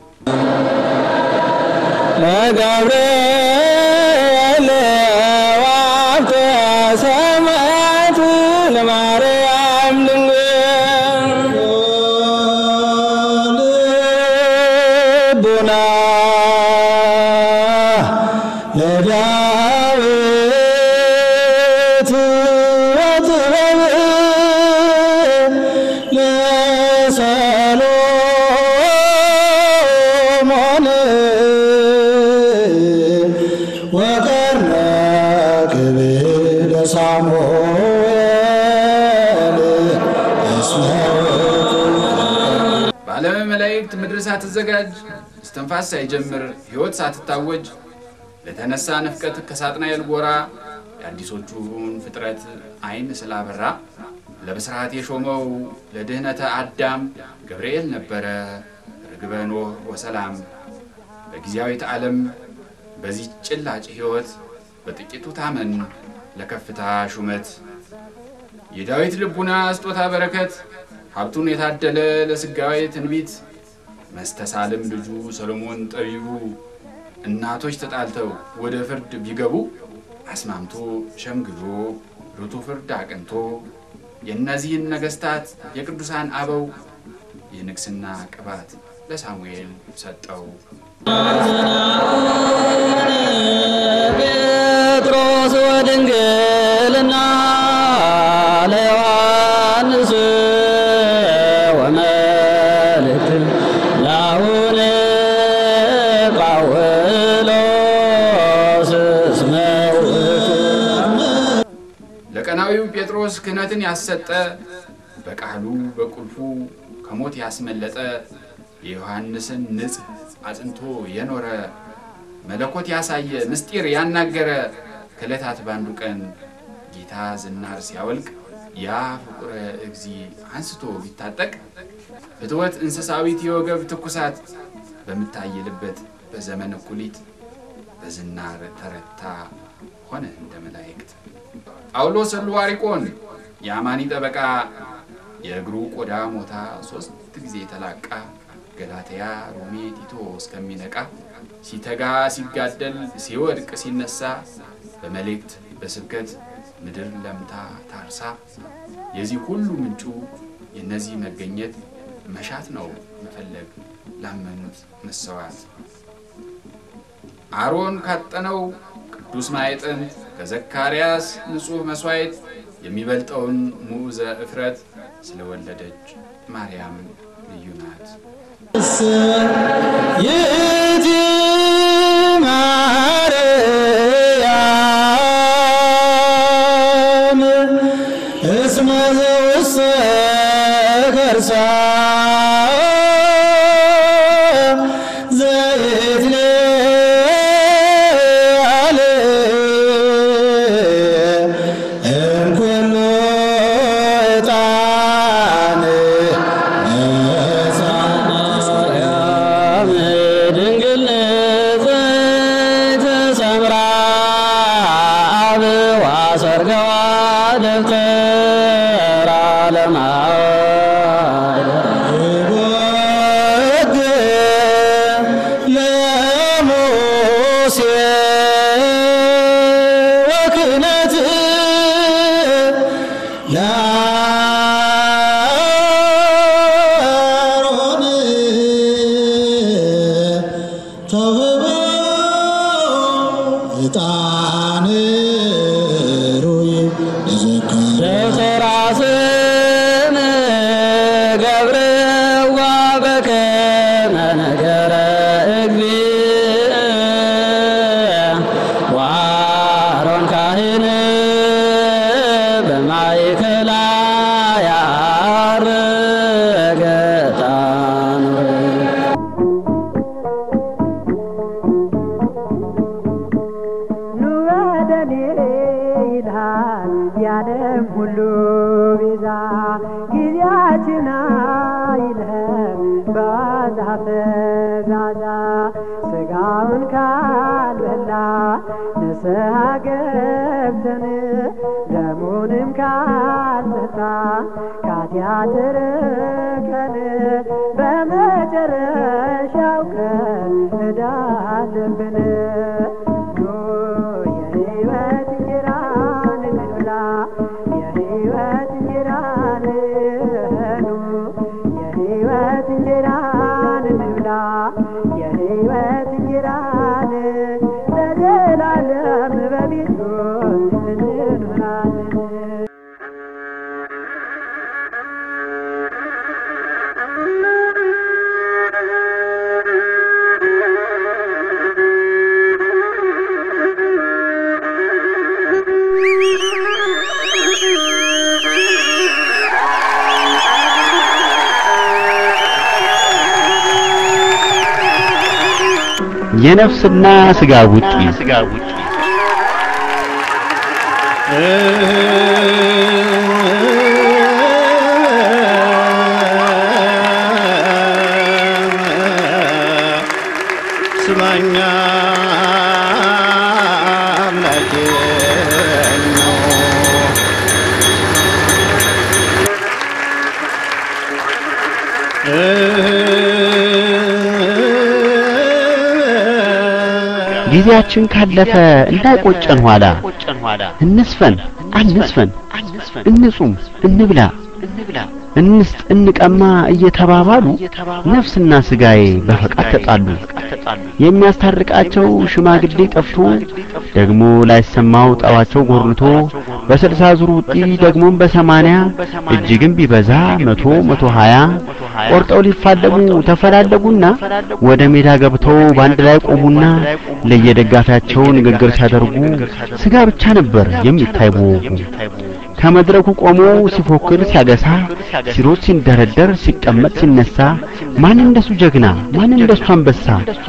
Speaker 4: ለገብርኤል ዋብተ ሰማያት ለማርያም ድንግል ልቡና ለዳዊት ወጥበብ ለሰሎሞን ወቀርነ ክብር ሳሙኤል እስመ
Speaker 10: ዓለመ መላእክት ምድር ሳትዘጋጅ እስትንፋስ ሳይጀምር ሕይወት ሳትታወጅ ለተነሳ ንፍቀት ከሳጥናኤል ጎራ የአዲሶቹን ፍጥረት ዓይን ስላበራ ለብስራት የሾመው ለድህነተ አዳም ገብርኤል ነበረ። ርግበ ኖህ ወሰላም በጊዜያዊት ዓለም በዚህ ጭላጭ ሕይወት በጥቂቱ ታመን ለከፍታ ሹመት የዳዊት ልቡና ስጦታ በረከት ሀብቱን የታደለ ለስጋዊ ትንቢት መስተሳልም ልጁ ሰሎሞን ጠቢቡ እናቶች ተጣልተው ወደ ፍርድ ቢገቡ አስማምቶ ሸምግሎ ርቱ ፍርድ አቅንቶ የእነዚህን ነገሥታት የቅዱሳን አበው የንግስና ቅባት ለሳሙኤል ሰጠው።
Speaker 4: ጴጥሮስ ወድንግልና ለዮሐንስ ወመልእክት ላሁን ጳውሎስ እስመ ውእቱ
Speaker 10: ለቀናዊው ጴጥሮስ ክህነትን ያሰጠ በቃሉ በቁልፉ ከሞት ያስመለጠ የዮሐንስን ንጽሕ አጽንቶ የኖረ መለኮት ያሳየ ምስጢር ያናገረ ከዕለታት ባንዱ ቀን ጌታ ዝናር ሲያወልቅ ያ ፍቁረ እግዚ አንስቶ ቢታጠቅ ፍትወት እንስሳዊት የወገብ ትኩሳት በምታየልበት በዘመን እኩሊት በዝናር ተረታ ሆነ እንደ መላእክት። ጳውሎስ እልዋሪቆን የአማኒ ጠበቃ የእግሩ ቆዳ ሞታ ሦስት ጊዜ ተላቃ ገላትያ፣ ሮሜ፣ ቲቶ እስከሚነቃ ሲተጋ ሲጋደል ሲወድቅ ሲነሳ በመልእክት በስብከት ምድር ለምታ ታርሳ የዚህ ሁሉ ምንጩ የእነዚህ መገኘት መሻት ነው መፈለግ ላመኑት መሰዋት አሮን ካጠነው ቅዱስ ማዕጠንት ከዘካርያስ ንጹሕ መሥዋዕት የሚበልጠውን ሙዕዘ እፍረት ስለወለደች ማርያም ልዩ ናት።
Speaker 4: ይእቲ ማርያም እስመ ዘውስተ ከርሳ ዘይትለዓል እምኩሉ ዕጣን ማርያም ድንግል ንጽሕት ሰምራ አብዋ ሰርገዋ ደብተራ ለማይወግ ለሙሴ ወክህነት ለአሮን ተውህቦ ዕጣን ሩይ ለዘካርያስ ስም ገብርዋ በከመ ነገረ እግዚእ ወአሮን ካህን በማእከላ ያረገ ዕጣን
Speaker 8: ኑ ወደ እኔ ይልሃል የዓለም ሁሉ ቤዛ ጊዜያችን አይልህም በዋዛ ፈዛዛ ስጋውን ካልበላ ንስሐ ገብተን ደሙንም ካልጠጣ ከኃጢአት ርቀን በመጨረሻው ቀን ዕዳ አለብን። ኑ የሕይወት እንጀራን እንብላ፣ የሕይወት እንጀራን ኑ የሕይወት እንጀራን እንብላ፣ የሕይወት እንጀራን ለዘላለም በቤቱ እንኖራለን።
Speaker 7: Thank you.
Speaker 11: የነፍስና ሥጋ ውጪ
Speaker 9: ስማኛ አምላኬ ነው።
Speaker 11: ጊዜያችን ካለፈ እንዳይቆጨን ኋላ እንስፈን አንስፈን እንጹም እንብላ እንስጥ እንቀማ እየተባባሉ ነፍስና ስጋዬ በፈቃድ ተጣሉ። የሚያስታርቃቸው ሽማግሌ ጠፍቶ ደግሞ ላይሰማው ጠዋቸው ጎርንቶ በስልሳ ዙር ውጪ ደግሞም በሰማንያ እጅግም ቢበዛ መቶ መቶ ሀያ ቆርጠው ሊፋለሙ ተፈላለጉና ወደ ሜዳ ገብተው በአንድ ላይ ቆሙና ለየደጋፊያቸው ንግግር ሲያደርጉ ስጋ ብቻ ነበር የሚታይ በወጉ። ከመድረኩ ቆሞ ሲፎክር ሲያገሳ ሲሮጥ ሲንደረደር ሲቀመጥ ሲነሳ ማን እንደሱ ጀግና ማን እንደሱ አንበሳ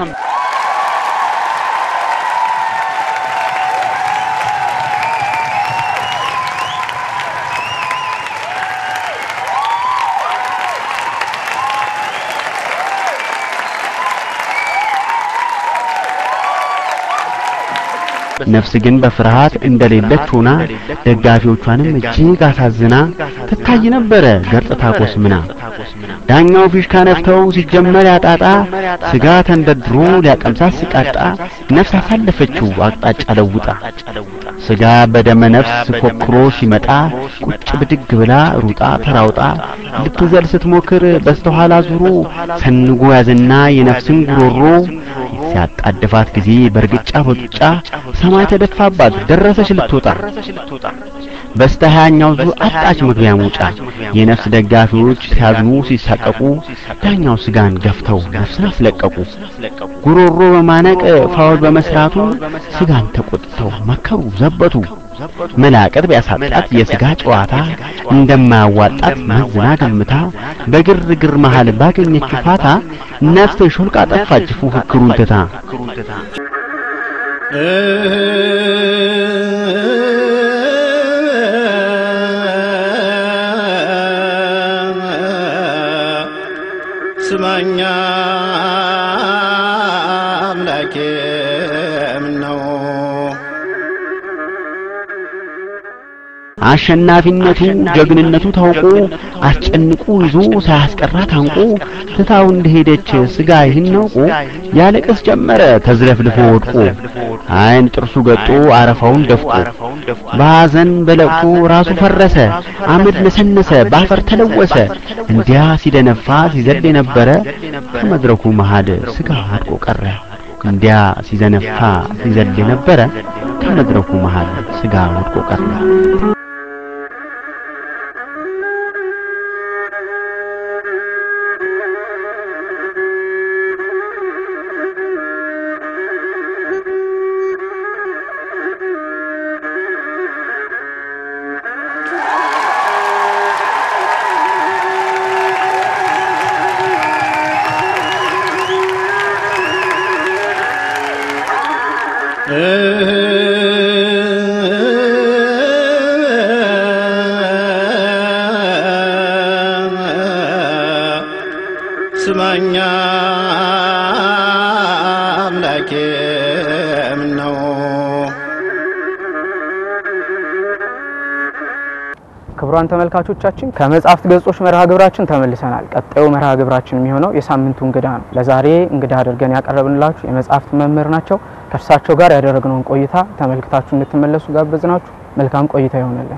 Speaker 11: ነፍስ ግን በፍርሃት እንደሌለች ሆና ደጋፊዎቿንም እጅግ አሳዝና ትታይ ነበረ ገርጥታ ኮስምና። ዳኛው ፊሽካ ነፍተው ሲጀመር ያጣጣ ስጋ ተንደርድሮ ሊያቀምሳት ሲቃጣ ነፍስ አሳለፈችው አቅጣጫ ለውጣ። ስጋ በደመ ነፍስ ኮክሮ ሲመጣ ቁጭ ብድግ ብላ ሩጣ ተራውጣ ልትዘል ስትሞክር በስተኋላ ዙሮ ሰንጎ ያዝና የነፍስን ጉሮሮ ሲያጣድፋት ጊዜ በእርግጫ በጡጫ ሰማይ ተደፋባት ደረሰች ልትወጣ። በስተ ሀያኛው ዙር አጣች መግቢያ መውጫ። የነፍስ ደጋፊዎች ሲያዝኑ ሲሳቀቁ ዳኛው ስጋን ገፍተው ነፍስን አስለቀቁ። ጉሮሮ በማነቅ ፋውል በመስራቱ ስጋን ተቆጥተው መከሩ ዘበቱ። መላቀጥ ቢያሳጣት የስጋ ጨዋታ እንደማያዋጣት መዝና ገምታ በግርግር መሃል ባገኘችው ፋታ ነፍስ ሾልቃ ጠፋች ፉክክሩን ትታ።
Speaker 9: ስማኛ አምላኬ ምነው
Speaker 11: አሸናፊነቱ ጀግንነቱ ታውቆ አስጨንቆ ይዞ ሳያስቀራ ታንቆ ትታው እንደሄደች ስጋ ይህን አውቆ ያለቅስ ጀመረ ተዝለፍልፎ ወድቆ አይን ጥርሱ ገጦ አረፋውን ደፍቆ በሐዘን በለቅሶ ራሱ ፈረሰ አመድ ነሰነሰ ባፈር ተለወሰ እንዲያ ሲደነፋ ሲዘል የነበረ ከመድረኩ መሃል ስጋ ወድቆ ቀረ እንዲያ ሲዘነፋ ሲዘል የነበረ ከመድረኩ መሃል ስጋ ወድቆ ቀረ።
Speaker 9: ስማኛ አምላኬ ምነው
Speaker 2: ክቡራን ተመልካቾቻችን ከመጽሐፍት ገጾች መርሃ ግብራችን ተመልሰናል። ቀጣዩ መርሃ ግብራችን የሚሆነው የሳምንቱ እንግዳ ነው። ለዛሬ እንግዳ አድርገን ያቀረብንላችሁ የመጽሐፍት መምህር ናቸው። ከእርሳቸው ጋር ያደረግነውን ቆይታ ተመልክታችሁ እንድትመለሱ ጋበዝናችሁ። መልካም ቆይታ ይሆንልን።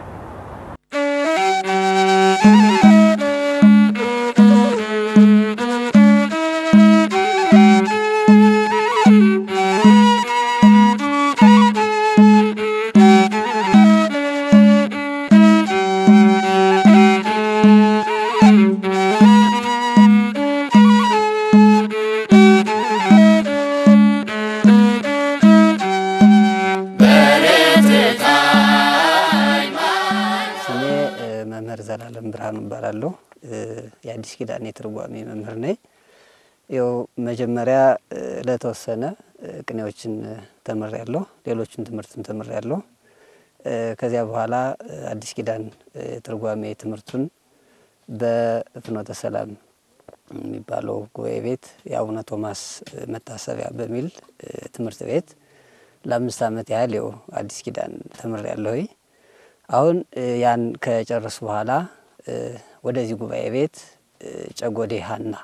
Speaker 12: ስሜ እ፣ መምህር ዘላለም ብርሃኑ እባላለሁ። እ፣ የአዲስ ኪዳን የትርጓሜ መምህር ነኝ። ይኸው መጀመሪያ እ፣ ለተወሰነ እ፣ ቅኔዎችን ተምሬያለሁ። ሌሎችን ትምህርትም ተምሬያለሁ። ከዚያ በኋላ አዲስ ኪዳን ትርጓሜ ትምህርቱን በፍኖተ ሰላም የሚባለው ጉባኤ ቤት የአቡነ ቶማስ መታሰቢያ በሚል ትምህርት ቤት ለአምስት ዓመት ያህል ው አዲስ ኪዳን ተምሬያለሁ። አሁን ያን ከጨረሱ በኋላ ወደዚህ ጉባኤ ቤት ጨጎዴ ሀና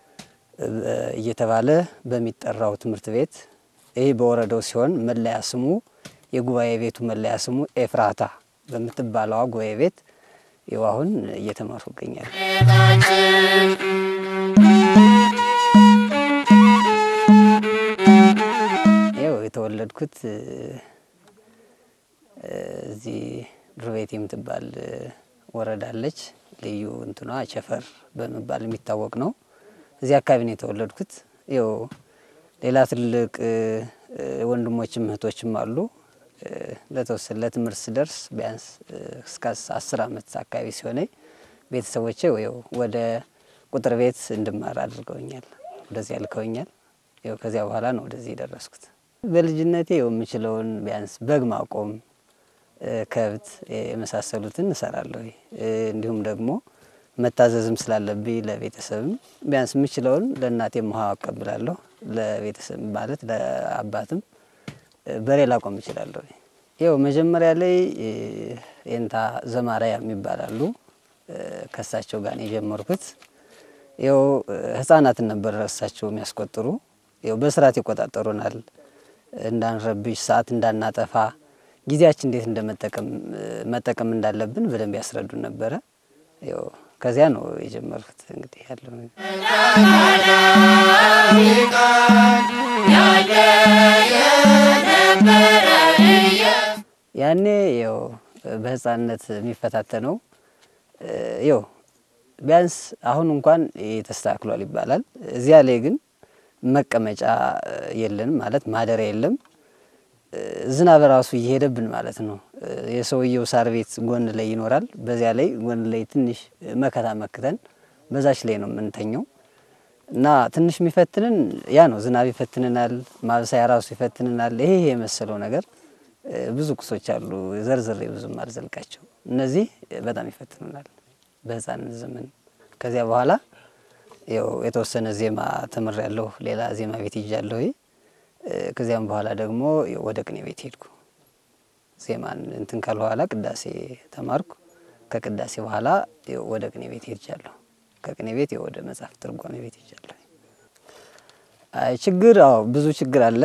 Speaker 12: እየተባለ በሚጠራው ትምህርት ቤት ይህ በወረዳው ሲሆን መለያ ስሙ የጉባኤ ቤቱ መለያ ስሙ ኤፍራታ በምትባለዋ ጉባኤ ቤት ይኸው አሁን እየተማሩ ይገኛል። ይኸው የተወለድኩት እዚህ ዱርቤት የምትባል ወረዳ አለች። ልዩ እንትኗ ቸፈር በመባል የሚታወቅ ነው። እዚህ አካባቢ ነው የተወለድኩት። ይኸው ሌላ ትልቅ ወንድሞችም እህቶችም አሉ። ለተወሰነ ለትምህርት ስደርስ ቢያንስ እስከ አስር ዓመት አካባቢ ሲሆነኝ ቤተሰቦቼ ይኸው ወደ ቁጥር ቤት እንድማር አድርገውኛል። ወደዚህ ያልከውኛል። ይኸው ከዚያ በኋላ ነው ወደዚህ የደረስኩት። በልጅነቴ ይኸው የምችለውን ቢያንስ በግ ማቆም፣ ከብት የመሳሰሉትን እሰራለሁ። እንዲሁም ደግሞ መታዘዝም ስላለብኝ ለቤተሰብም ቢያንስ የምችለውን ለእናቴም ውሃ አቀብላለሁ። ለቤተሰብ ማለት ለአባትም በሬ ላቆም እችላለሁ። ይኸው መጀመሪያ ላይ ኤንታ ዘማሪያም ይባላሉ። ከእሳቸው ጋር ነው የጀመርኩት። ይኸው ህጻናትን ነበር እሳቸው የሚያስቆጥሩ። ይኸው በስርዓት ይቆጣጠሩናል። እንዳንረብሽ፣ ሰዓት እንዳናጠፋ፣ ጊዜያችን እንዴት እንደመጠቀም መጠቀም እንዳለብን በደንብ ያስረዱን ነበረ። ይኸው ከዚያ ነው የጀመርኩት። እንግዲህ ያለው ያኔ ያው በህፃንነት የሚፈታተነው ያው ቢያንስ አሁን እንኳን ተስተካክሏል ይባላል። እዚያ ላይ ግን መቀመጫ የለንም ማለት ማደሪያ የለም። ዝናብ ራሱ እየሄደብን ማለት ነው። የሰውየው ሳር ቤት ጎን ላይ ይኖራል። በዚያ ላይ ጎን ላይ ትንሽ መከታ መክተን በዛች ላይ ነው የምንተኘው እና ትንሽ የሚፈትንን ያ ነው። ዝናብ ይፈትንናል፣ ማብሰያ ራሱ ይፈትንናል። ይሄ የመሰለው ነገር ብዙ ቁሶች አሉ፣ ዘርዝሬ ብዙም አልዘልቃቸው። እነዚህ በጣም ይፈትኑናል በህፃንነት ዘመን። ከዚያ በኋላ ያው የተወሰነ ዜማ ተምሬያለሁ። ሌላ ዜማ ቤት ይጃለሁ። ከዚያም በኋላ ደግሞ ወደ ቅኔ ቤት ሄድኩ። ዜማን እንትን ካል በኋላ ቅዳሴ ተማርኩ። ከቅዳሴ በኋላ ወደ ቅኔ ቤት ሄጃለሁ። ከቅኔ ቤት ወደ መጽሐፍ ትርጓሜ ቤት ሄጃለሁ። አይ ችግር፣ አዎ ብዙ ችግር አለ።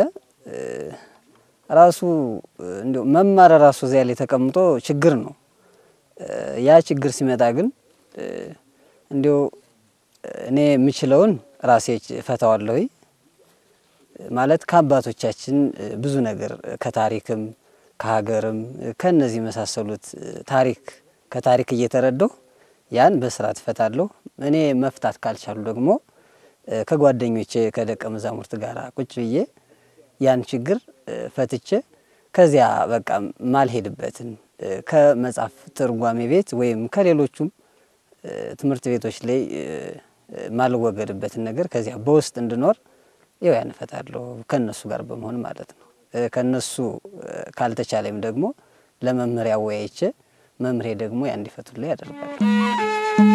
Speaker 12: ራሱ እንዲሁ መማር ራሱ እዚያ ላይ ተቀምጦ ችግር ነው። ያ ችግር ሲመጣ ግን እንዲሁ እኔ የምችለውን ራሴ ፈታዋለሁ። ማለት ከአባቶቻችን ብዙ ነገር ከታሪክም ከሀገርም ከነዚህ የመሳሰሉት ታሪክ ከታሪክ እየተረዳሁ ያን በስርዓት እፈታለሁ። እኔ መፍታት ካልቻሉ ደግሞ ከጓደኞቼ ከደቀ መዛሙርት ጋር ቁጭ ብዬ ያን ችግር ፈትቼ ከዚያ በቃ ማልሄድበትን ከመጽሐፍ ትርጓሜ ቤት ወይም ከሌሎቹም ትምህርት ቤቶች ላይ ማልወገድበትን ነገር ከዚያ በውስጥ እንድኖር ይው ያን እፈታለሁ ከነሱ ጋር በመሆን ማለት ነው። ከነሱ ካልተቻለም ደግሞ ለመምህር ያወያይቼ መምህሬ ደግሞ ያ እንዲፈቱልኝ ያደርጋለሁ።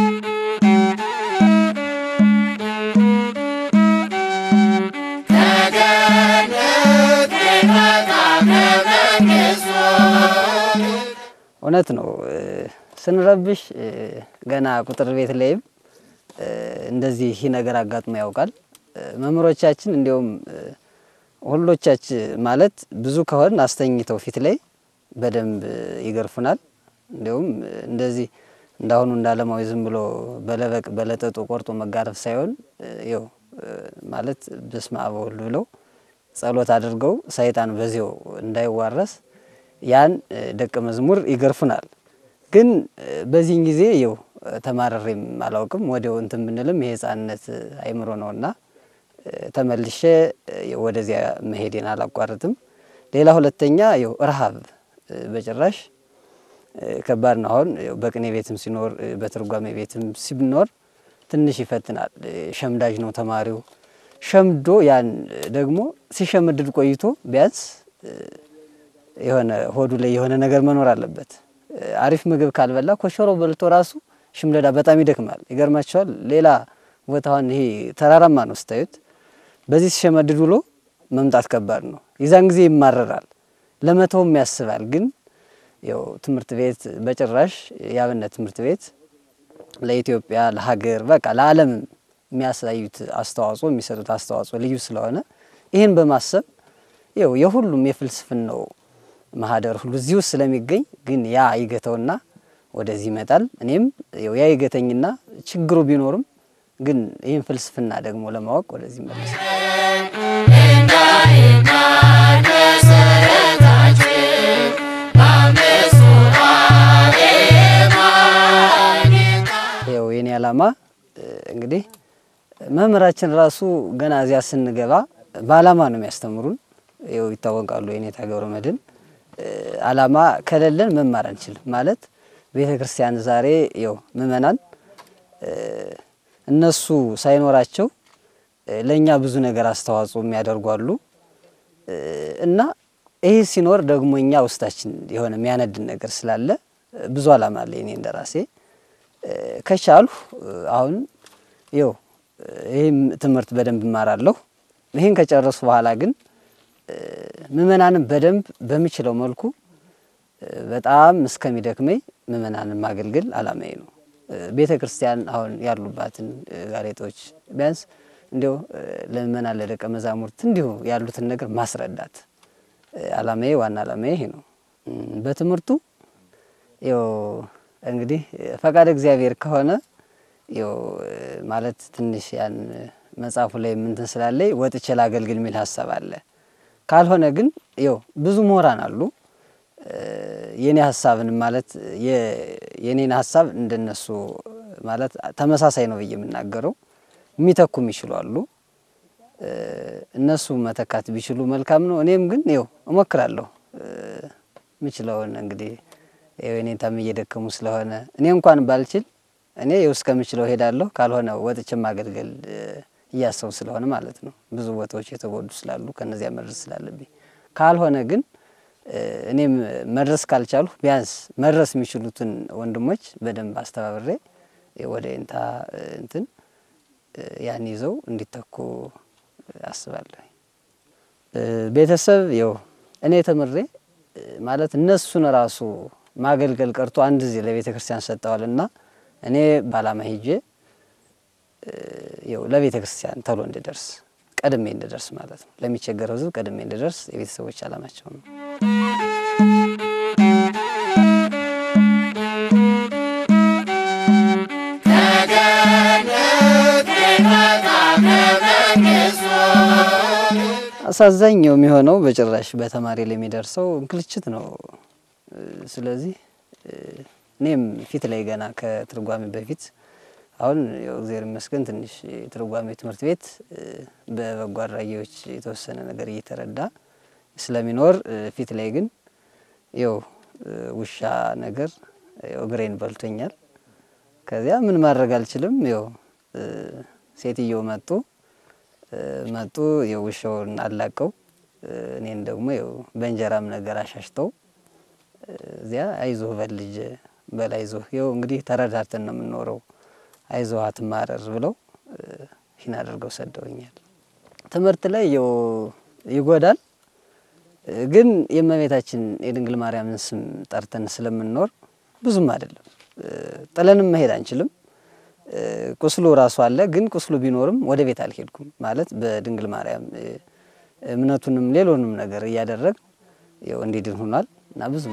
Speaker 12: እውነት ነው። ስንረብሽ ገና ቁጥር ቤት ላይም እንደዚህ ይህ ነገር አጋጥሞ ያውቃል። መምህሮቻችን እንዲሁም ሁሎቻች ማለት ብዙ ከሆን አስተኝተው ፊት ላይ በደንብ ይገርፉናል። እንዲሁም እንደዚህ እንዳሁኑ እንዳለማዊ ዝም ብሎ በለበቅ በለጠጡ ቆርጦ መጋረፍ ሳይሆን ይው ማለት በስመ አብ ወወልድ ብለው ጸሎት አድርገው ሰይጣን በዚያው እንዳይዋረስ ያን ደቀ መዝሙር ይገርፉናል። ግን በዚህን ጊዜ ይው ተማረሬም አላውቅም። ወዲያው እንትን ብንልም የህፃንነት አይምሮ ነውና ተመልሼ ወደዚያ መሄዴን አላቋርጥም። ሌላ ሁለተኛ ይው ረሃብ በጭራሽ ከባድ ነው። አሁን በቅኔ ቤትም ሲኖር በትርጓሜ ቤትም ሲኖር ትንሽ ይፈትናል። ሸምዳጅ ነው ተማሪው። ሸምዶ ያን ደግሞ ሲሸምድድ ቆይቶ ቢያንስ የሆነ ሆዱ ላይ የሆነ ነገር መኖር አለበት። አሪፍ ምግብ ካልበላ ኮሸሮ በልቶ ራሱ ሽምደዳ በጣም ይደክማል። ይገርማቸዋል። ሌላ ቦታውን ይሄ ተራራማ ነው ስታዩት፣ በዚህ ሲሸመድድ ውሎ መምጣት ከባድ ነው። የዛን ጊዜ ይማረራል፣ ለመተውም ያስባል። ግን ያው ትምህርት ቤት በጭራሽ የአብነት ትምህርት ቤት ለኢትዮጵያ ለሀገር በቃ ለዓለም የሚያሳዩት አስተዋጽኦ የሚሰጡት አስተዋጽኦ ልዩ ስለሆነ ይህን በማሰብ ይው የሁሉም የፍልስፍናው ማህደር ሁሉ እዚህ ውስጥ ስለሚገኝ ግን ያ ይገተውና ወደዚህ ይመጣል። እኔም ያው ያ ይገተኝና ችግሩ ቢኖርም ግን ይህን ፍልስፍና ደግሞ ለማወቅ ወደዚህ መለሳል። ያው የኔ ዓላማ እንግዲህ መምህራችን ራሱ ገና እዚያ ስንገባ በዓላማ ነው የሚያስተምሩን። ይኸው ይታወቃሉ። የኔታ ገብረ መድኅን ዓላማ ከሌለን መማር አንችልም ማለት ቤተ ክርስቲያን ዛሬ ይኸው ምእመናን እነሱ ሳይኖራቸው ለእኛ ብዙ ነገር አስተዋጽኦ የሚያደርጉ አሉ እና ይህ ሲኖር ደግሞ እኛ ውስጣችን የሆነ የሚያነድን ነገር ስላለ ብዙ ዓላማ አለ እኔ እንደራሴ ከቻሉ አሁን ይኸው ይህም ትምህርት በደንብ እማራለሁ። ይህን ከጨረሱ በኋላ ግን ምእመናንን በደንብ በምችለው መልኩ በጣም እስከሚደክመኝ ምእመናንን ማገልገል ዓላማዬ ነው። ቤተ ክርስቲያን አሁን ያሉባትን ጋሬጦች ቢያንስ እንዲሁ ለምእመናን ለደቀ መዛሙርት እንዲሁ ያሉትን ነገር ማስረዳት ዓላማዬ፣ ዋና ዓላማዬ ይሄ ነው። በትምህርቱ ይኸው እንግዲህ ፈቃድ እግዚአብሔር ከሆነ ይኸው ማለት ትንሽ ያን መጽሐፉ ላይ ምንትን ስላለኝ ወጥቼ ላገልግል የሚል ሀሳብ አለ። ካልሆነ ግን ይኸው ብዙ ምሁራን አሉ። የኔ ሀሳብን ማለት የኔን ሀሳብ እንደነሱ ማለት ተመሳሳይ ነው ብዬ የምናገረው የሚተኩም ይችሉ አሉ። እነሱ መተካት ቢችሉ መልካም ነው። እኔም ግን ይኸው እሞክራለሁ ምችለውን እንግዲህ የኔታም እየደከሙ ስለሆነ እኔ እንኳን ባልችል እኔ ይኸው እስከምችለው ሄዳለሁ። ካልሆነ ወጥቼ ማገልገል እያሰቡ ስለሆነ ማለት ነው። ብዙ ቦታዎች የተጎዱ ስላሉ ከነዚያ መድረስ ስላለብኝ ካልሆነ ግን እኔም መድረስ ካልቻሉ ቢያንስ መድረስ የሚችሉትን ወንድሞች በደንብ አስተባብሬ ወደ ኢንታ እንትን ያን ይዘው እንዲተኩ አስባለሁ። ቤተሰብ ይኸው እኔ ተምሬ ማለት እነሱን ራሱ ማገልገል ቀርቶ አንድ ጊዜ ለቤተ ክርስቲያን ሰጠዋል እና እኔ በዓላማ ሄጄ ይኸው ለቤተ ክርስቲያን ተሎ እንድደርስ ቀድሜ እንድደርስ ማለት ነው። ለሚቸገረው ሕዝብ ቀድሜ እንድደርስ የቤተሰቦች ዓላማቸው ነው። አሳዛኝ የሚሆነው በጭራሽ በተማሪ ላይ የሚደርሰው እንክልችት ነው። ስለዚህ እኔም ፊት ላይ ገና ከትርጓሜ በፊት አሁን ያው እግዚአብሔር ይመስገን ትንሽ የትርጓሜ ትምህርት ቤት በበጎ አድራጊዎች የተወሰነ ነገር እየተረዳ ስለሚኖር ፊት ላይ ግን ያው ውሻ ነገር ያው እግሬን በልቶኛል። ከዚያ ምን ማድረግ አልችልም። ያው ሴትየው መጡ መጡ የውሻውን አላቀው እኔን ደግሞ ያው በእንጀራም ነገር አሻሽተው እዚያ አይዞህ በል ልጅ በል አይዞህ፣ ይኸው እንግዲህ ተረዳርተን ነው የምንኖረው፣ አይዞህ አትማረር ብለው ይህን አድርገው ሰደውኛል። ትምህርት ላይ ያው ይጎዳል፣ ግን የእመቤታችን የድንግል ማርያምን ስም ጠርተን ስለምንኖር ብዙም አይደለም። ጥለንም መሄድ አንችልም። ቁስሉ ራሱ አለ። ግን ቁስሉ ቢኖርም ወደ ቤት አልሄድኩም ማለት በድንግል ማርያም እምነቱንም ሌሎንም ነገር እያደረግ ያው እንዲድን ሆኗል እና ብዙ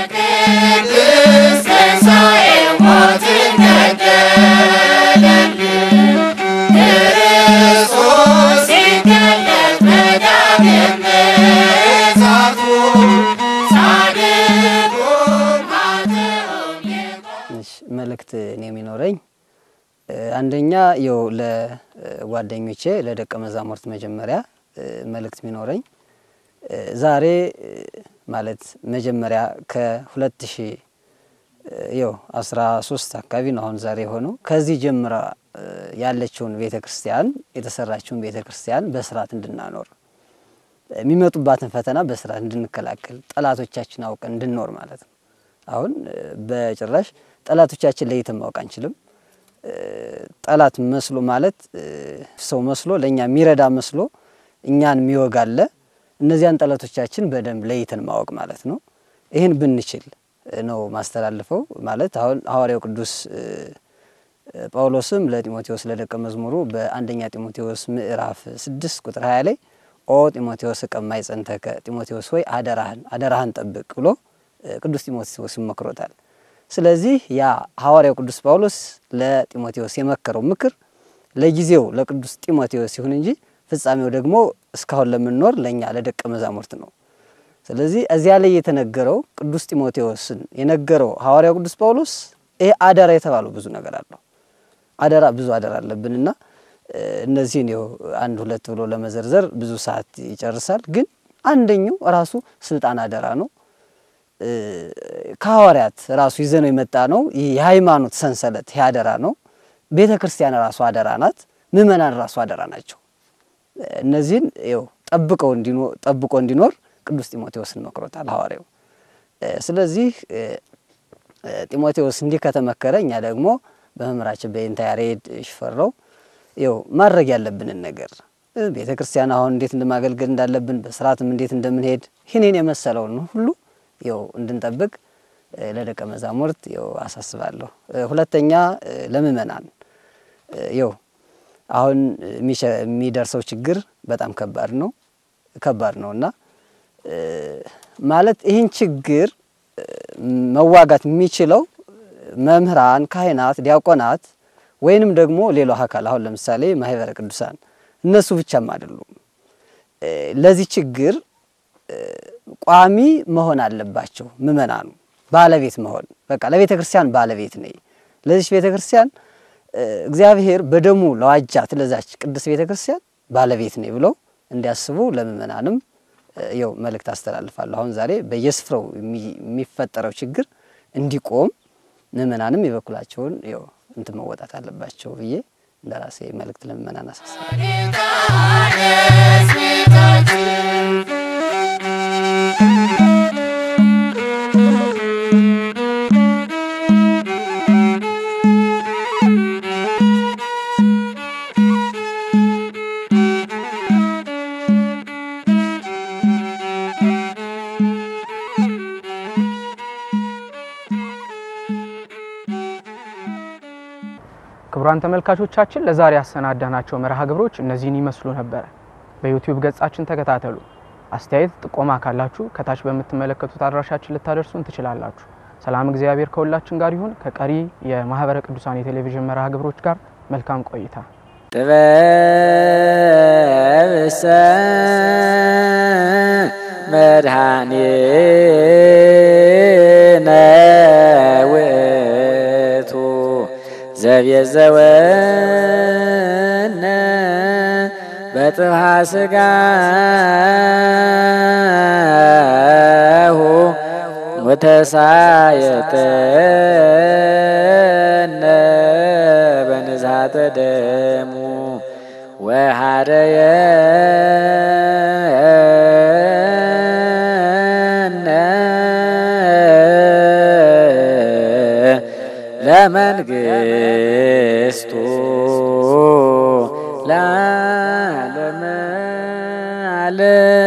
Speaker 12: መልእክት እኔ የሚኖረኝ አንደኛ ያው ለጓደኞቼ ለደቀ መዛሙርት መጀመሪያ መልእክት የሚኖረኝ ዛሬ ማለት መጀመሪያ ከሁለት ሺህ ያው አስራ ሶስት አካባቢ ነው አሁን ዛሬ የሆነው። ከዚህ ጀምራ ያለችውን ቤተ ክርስቲያን የተሰራችውን ቤተ ክርስቲያን በስርዓት እንድናኖር የሚመጡባትን ፈተና በስርዓት እንድንከላከል ጠላቶቻችን አውቀን እንድንኖር ማለት ነው። አሁን በጭራሽ ጠላቶቻችን ለይተን ማወቅ አንችልም። ጠላት መስሎ ማለት ሰው መስሎ ለእኛ የሚረዳ መስሎ እኛን የሚወጋለ እነዚያን ጠላቶቻችን በደንብ ለይተን ማወቅ ማለት ነው። ይህን ብንችል ነው ማስተላልፈው ማለት አሁን ሐዋርያው ቅዱስ ጳውሎስም ለጢሞቴዎስ ለደቀ መዝሙሩ በአንደኛ ጢሞቴዎስ ምዕራፍ ስድስት ቁጥር ሀያ ላይ ኦ ጢሞቴዎስ እቀማይ ጸንተከ ጢሞቴዎስ ሆይ አደራህን አደራህን ጠብቅ ብሎ ቅዱስ ጢሞቴዎስ ይመክሮታል። ስለዚህ ያ ሐዋርያው ቅዱስ ጳውሎስ ለጢሞቴዎስ የመከረው ምክር ለጊዜው ለቅዱስ ጢሞቴዎስ ይሁን እንጂ ፍጻሜው ደግሞ እስካሁን ለምንኖር ለእኛ ለደቀ መዛሙርት ነው። ስለዚህ እዚያ ላይ የተነገረው ቅዱስ ጢሞቴዎስን የነገረው ሐዋርያው ቅዱስ ጳውሎስ ይሄ አደራ የተባለው ብዙ ነገር አለው። አደራ ብዙ አደራ አለብንና እነዚህን ይኸው አንድ ሁለት ብሎ ለመዘርዘር ብዙ ሰዓት ይጨርሳል። ግን አንደኛው ራሱ ስልጣን አደራ ነው። ከሐዋርያት ራሱ ይዘነው የመጣ ነው። ይህ የሃይማኖት ሰንሰለት ይህ አደራ ነው። ቤተ ክርስቲያን ራሱ አደራ ናት። ምእመናን ራሱ አደራ ናቸው። እነዚህን ይኸው ጠብቀው ጠብቆ እንዲኖር ቅዱስ ጢሞቴዎስን መክሮታል ሐዋርያው። ስለዚህ ጢሞቴዎስ እንዲህ ከተመከረ እኛ ደግሞ በመምህራችን በይንታ ያሬድ ሽፈራው ይኸው ማድረግ ያለብንን ነገር ቤተ ክርስቲያን አሁን እንዴት እንደማገልገል እንዳለብን በስርዓትም እንዴት እንደምንሄድ ይህንን የመሰለውን ሁሉ ይኸው እንድንጠብቅ ለደቀ መዛሙርት ይኸው አሳስባለሁ። ሁለተኛ ለምእመናን ይኸው አሁን የሚደርሰው ችግር በጣም ከባድ ነው ከባድ ነው እና ማለት ይህን ችግር መዋጋት የሚችለው መምህራን፣ ካህናት፣ ዲያቆናት ወይንም ደግሞ ሌላው አካል አሁን ለምሳሌ ማህበረ ቅዱሳን እነሱ ብቻም አይደሉም። ለዚህ ችግር ቋሚ መሆን አለባቸው። ምእመናኑ ባለቤት መሆን በቃ ለቤተ ክርስቲያን ባለቤት ነኝ፣ ለዚች ቤተ ክርስቲያን እግዚአብሔር በደሙ ለዋጃት ለዛች ቅዱስ ቤተ ክርስቲያን ባለቤት ነኝ ብለው እንዲያስቡ ለምእመናንም ይው መልእክት አስተላልፋለሁ። አሁን ዛሬ በየስፍራው የሚፈጠረው ችግር እንዲቆም ምእመናንም የበኩላቸውን ይው እንትን መወጣት አለባቸው ብዬ እንደራሴ መልእክት ለምእመናን አሳስባለሁ።
Speaker 2: ክቡራን ተመልካቾቻችን ለዛሬ ያሰናዳናቸው መርሃ ግብሮች እነዚህን ይመስሉ ነበረ። በዩቲዩብ ገጻችን ተከታተሉ። አስተያየት ጥቆማ ካላችሁ ከታች በምትመለከቱት አድራሻችን ልታደርሱን ትችላላችሁ። ሰላም እግዚአብሔር ከሁላችን ጋር ይሁን። ከቀሪ የማህበረ ቅዱሳን የቴሌቪዥን መርሃ ግብሮች ጋር መልካም ቆይታ።
Speaker 1: ጥበብሰ መድኃኒነ ውእቱ ዘቤዘወነ በጥብሐ ሥጋሁ ወተሳየጠነ በንዛተ ደሙ ወሃደየነ ለመንግስቱ ለዓለመ ዓለም